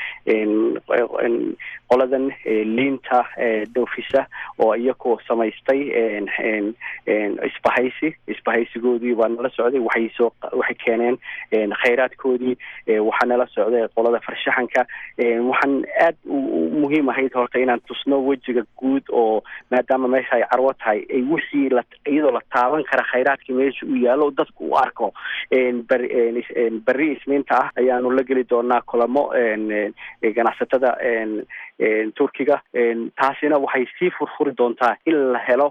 qoladan liinta dhoofisa oo iyakoo samaystay isbahaysi isbahaysigoodii baa nala socday waxay soo waxay keeneen khayraadkoodii waxaa nala socday qolada farshaxanka waxaan aad muhiim ahayd horta inaan tusno wejiga guud oo maadaama meesha ay carwo tahay ay wixii la iyadoo la taaban kara khayraadkii meesha uu yaalo dadku u arko beri berri isniinta ah ayaanu la geli doonaa kulamo ganacsatada turkiga taasina waxay sii furfuri doontaa in la helo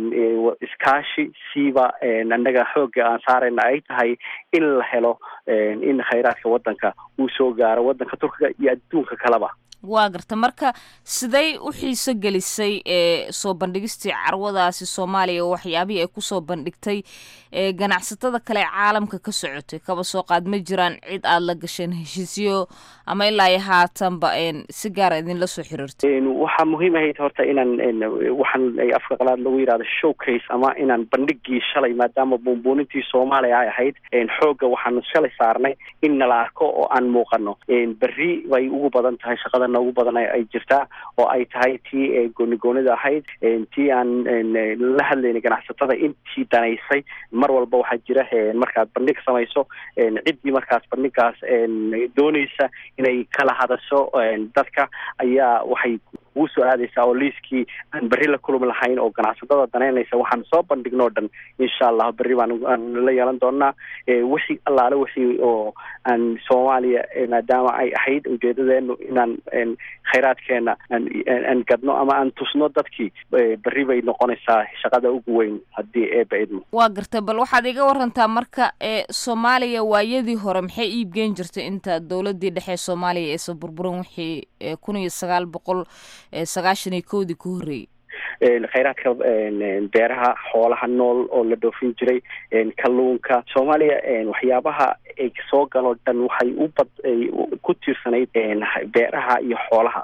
iskaashi siiba annaga xoogga aan saarayna ay tahay in la helo in khayraadka wadanka uu soo gaaro wadanka turkiga iyo adduunka kaleba waa garta marka siday u xiiso gelisay ee soo bandhigistii carwadaasi soomaaliya oo waxyaabihii ay kusoo bandhigtay ee ganacsatada kale caalamka ka socotay kaba soo qaad ma jiraan cid aada la gasheen heshiisyo ama ilaa iyo haatanba si gaara idinla soo xiriirtay waxaa muhiim ahayd horta inaan waxaan afka qalaad lagu yidhahdo showcase ama inaan bandhigii shalay maadaama buunbuunintii soomaaliya ay ahayd xoogga waxaanu shalay saarnay in nala arko oo aan muuqano berri bay ugu badan tahay shaqada noogu badan ay jirtaa oo ay tahay tii goonigoonida ahayd tii aan la hadlaynay ganacsatada intii danaysay mar walba waxaa jira markaad bandhig samayso ciddii markaas bandhigaas doonaysa inay kala hadasho dadka ayaa waxay ugu soo aadaysaa oo liiskii aan berri la kulmi lahayn oo ganacsatada danaynaysa waxaan soo bandhignoo dhan insha allah berri baan aan la yeelan doonaa wixii allaale wixii oo aan soomaaliya maadaama ay ahayd ujeedadeenu inaan khayraadkeena aan gadno ama aan tusno dadkii berri bay noqonaysaa shaqada ugu weyn haddii eeba idmo waa gartay bal waxaad iga warantaa marka ee soomaaliya waayadii hore maxay iibgeen jirtay inta dowladii dhexe soomaaliya aysan burburan wixii kun iyo sagaal boqol sagaashan iyo kowdii ku horreeyey khayraadka beeraha xoolaha nool oo la dhoofin jiray kalluunka soomaaliya waxyaabaha ay soo galoo dhan waxay u bad ku tiirsanayd beeraha iyo xoolaha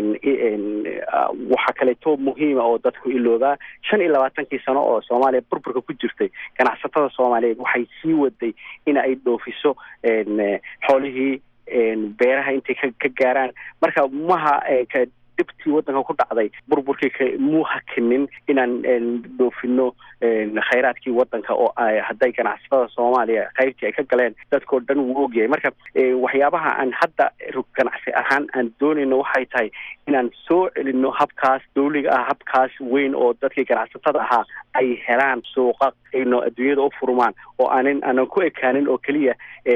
waxaa kaleeto muhiima oo dadku iloobaa shan iyo labaatankii sano oo soomaaliya burburka ku jirtay ganacsatada soomaaliyeed waxay sii waday in ay dhoofiso xoolihii beeraha intay ka ka gaaraan marka maha dhibtii wadanka ku dhacday burburkii muu hakinin inaan dhoofino khayraadkii wadanka oo hadday ganacsatada soomaaliya qaybtii ay ka galeen dadkao dhan wuu ogyahay marka waxyaabaha aan hadda ganacsi ahaan aan doonayno waxay tahay inaan soo celino habkaas dawliga ah habkaas weyn oo dadkii ganacsatada ahaa ay helaan suuqa ayno adduunyada u furmaan oo aanan aanan ku ekaanin oo keliya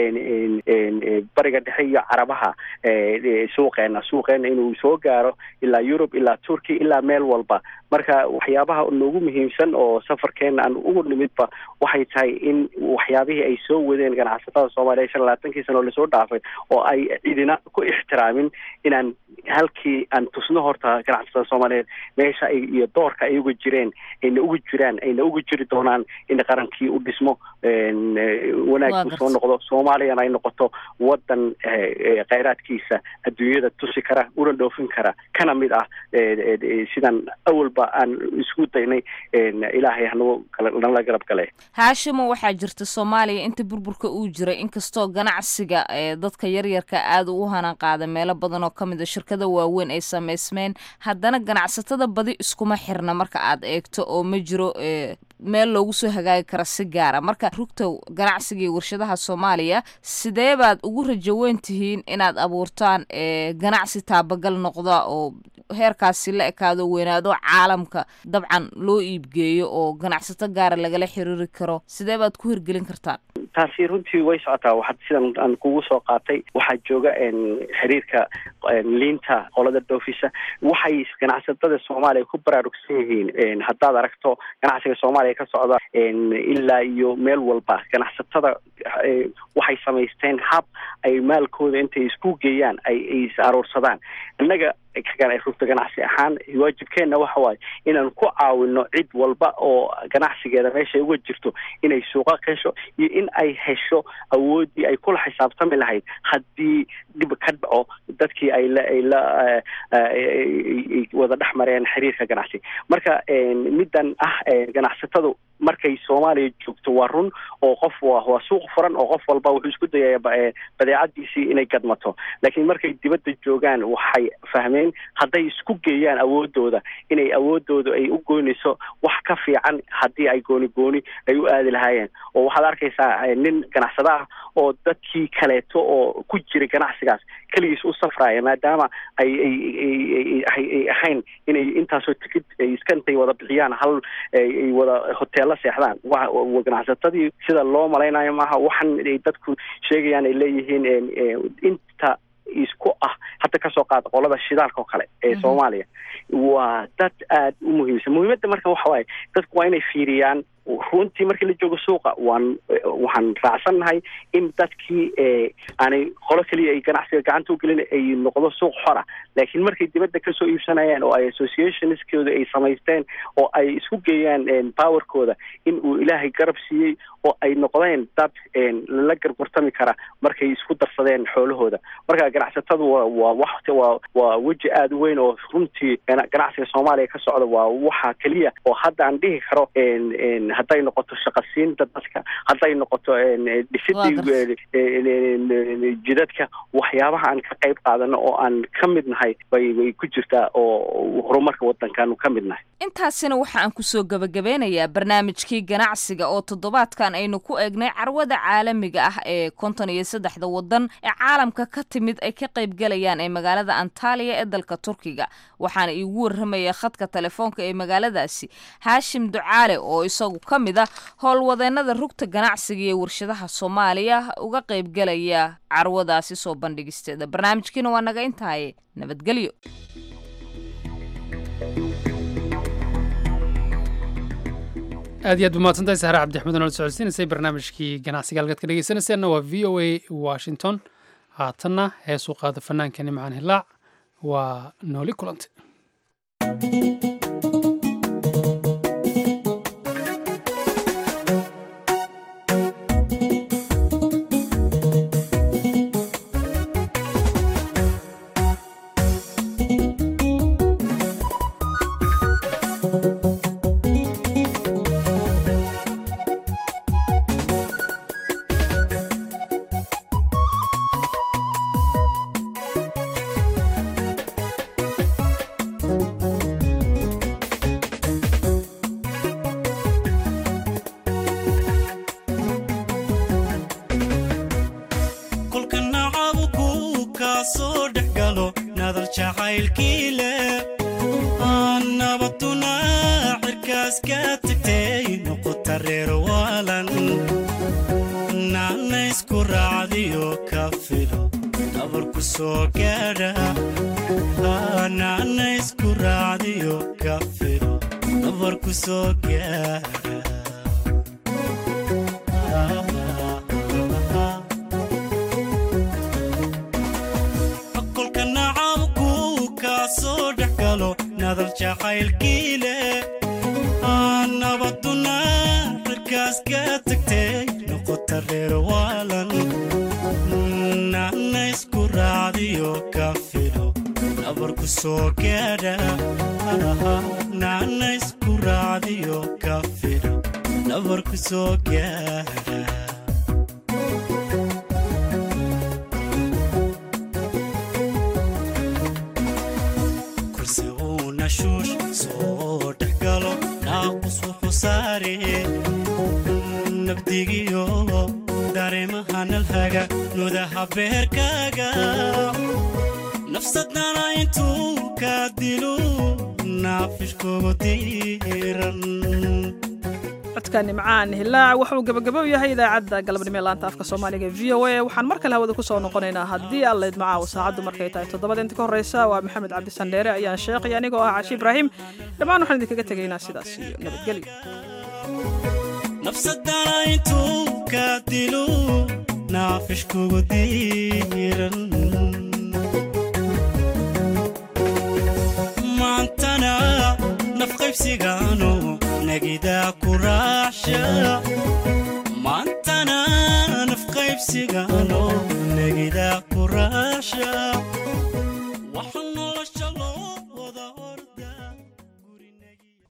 bariga dhexe iyo carabaha suuqeena suuqeena inuu soo gaaro ilaa yurub ilaa turkey ilaa meel walba marka waxyaabaha noogu muhiimsan oo safarkeena aan ugu nimidba waxay tahay in waxyaabihii ay soo wadeen ganacsatada soomaaliya shan labaatankii sano oo lasoo dhaafay oo ay cidina ku ixtiraamin inaan halkii aan tusno horta ganacsatada soomaaliyeed meesha ay iyo doorka ay uga jireen ayna uga jiraan ayna uga jiri doonaan in qarankii u dhismo wanaag usoo noqdo soomaaliyana ay noqoto wadan khayraadkiisa adduunyada tusi kara una dhoofin kara kana mid ah sidan awalba aan isku daynay ilaahay hanagu nala garab gale haashimo waxaa jirta soomaaliya inta burburka uu jiray inkastoo ganacsiga dadka yaryarka aada u hanan qaada meelo badan oo kamid a shirkada waaweyn ay samaysmeen haddana ganacsatada badi iskuma xirna marka aad eegto oo ma jiro meel loogu soo hagaagi kara si gaara marka rugta ganacsiga iyo warshadaha soomaaliya sidee baad ugu rajo weyn tihiin inaad abuurtaan ganacsi taabagal noqda oo heerkaasi la ekaado weynaado caalamka dabcan loo iibgeeyo oo ganacsato gaara lagala xiriiri karo sidee baad ku hirgelin kartaan taasi runtii way socotaa waxaad sidan aan kugu soo qaatay waxaa jooga xiriirka liinta qolada dhoofisa waxay ganacsatada soomaaliya ku baraarugsan yihiin haddaad aragto ganacsiga soomaaliya ka socda ilaa iyo meel walba ganacsatada waxay samaysteen hab ay maalkooda intay isku geeyaan ay is aruursadaan innaga rugta ganacsi ahaan waajibkeenna waxa waaye inaan ku caawino cid walba oo ganacsigeeda meeshay uga jirto inay suuqa hesho iyo in ay hesho awooddii ay kula xisaabtami lahayd haddii dhib ka dhaco dadkii ay la ay la wada dhex mareen xiriirka ganacsi marka middan ah ganacsatadu markay soomaaliya joogto waa run oo qof waa waa suuq furan oo qof walba wuxuu isku dayaya badeecadiisii inay gadmato laakiin markay dibadda joogaan waxay fahmeen hadday isku geeyaan awoodooda inay awoodooda ay u goynayso wax ka fiican haddii ay gooni gooni ay u aadi lahaayeen oo waxaad arkaysaa nin ganacsada ah oo dadkii kaleeto oo ku jira ganacsigaas keligiis u safraya maadaama ay ay ay ahayn inay intaasoo tikid ay iska intay wada bixiyaan hal ay wada hoteella seexdaan wa ganacsatadii sida loo malaynayo maaha waxan ay dadku sheegayaan ay leeyihiin inta isku ah hadda kasoo qaada qolada shidaalka oo kale ee soomaaliya waa dad aada u muhiimsan muhiimadda marka waxa waaye dadku waa inay fiiriyaan runtii markii la joogo suuqa waan waxaan raacsannahay in dadkii aanay qolo keliya ay ganacsiga gacanta ugelin ay noqdo suuq xora laakiin markay dibadda kasoo iibsanayaan oo ay associationskooda ay samaysteen oo ay isku geeyaan powerkooda in uu ilaahay garab siiyey oo ay noqdeen dad lala gargurtami kara markay isku darsadeen xoolahooda marka ganacsatadu waa waa wax waa waa weji aada u weyn oo runtii ganacsiga soomaaliya ka socda waa waxa keliya oo hadda aan dhihi karo hadday noqoto shaqasiinta dadka hadday noqoto dhisidii jidadka waxyaabaha aan ka qayb qaadano oo aan ka mid nahay bay way ku jirtaa oo horumarka waddankaanu ka mid nahay intaasina waxa aan kusoo gebagabeynayaa barnaamijkii ganacsiga oo toddobaadkan aynu ku eegnay carwada caalamiga ah ee konton iyo saddexda waddan ee caalamka ka timid ay ka qaybgalayaan ee magaalada antaliya ee dalka turkiga waxaana iigu warramaya khadka telefoonka ee magaaladaasi haashim ducaale oo isagu ka mid ah howlwadeennada rugta ganacsiga iyo warshadaha soomaaliya uga qaybgalaya carwadaasi soo bandhigisteeda barnaamijkiina waa naga intaaye nabadgelyo aad iyo aad ba mahadsantahay sahre cabdixmed oo nala socodsiinaysay barnaamijkii ganacsiga halkaad ka dhegeysanayseena waa v o a washington haatanna heesuu qaada fannaankani macaan hilaac waa nooli kulante kursi uu nashuush soo dhexgalo naaqus wuxuu saaree nabdigiyo dareemaha nalhaga nudaha beerkaaga nafsadana intuu ka dilo naafishkugu diiran codka nimcaan hilaac wuxuu gebagabo yahay idaacadda galabnimo ee laanta afka soomaaliga e v o a waxaan mar kale hawada ku soo noqonaynaa haddii alla idmacaawo saacaddu markay tahay toddobada inta ka horreysa waa maxamed cabdisandheere ayaan sheeqay anigoo ah cashi ibraahim dhammaan waxaan idinkaga tegaynaa sidaas iyo nabadgelyo nafsadana intuu ka dilo naafishkugu diiran maantana nafqaybsigaano nagidaa ku raacsha maantana nafqaybsigaano nagidaa ku raacsha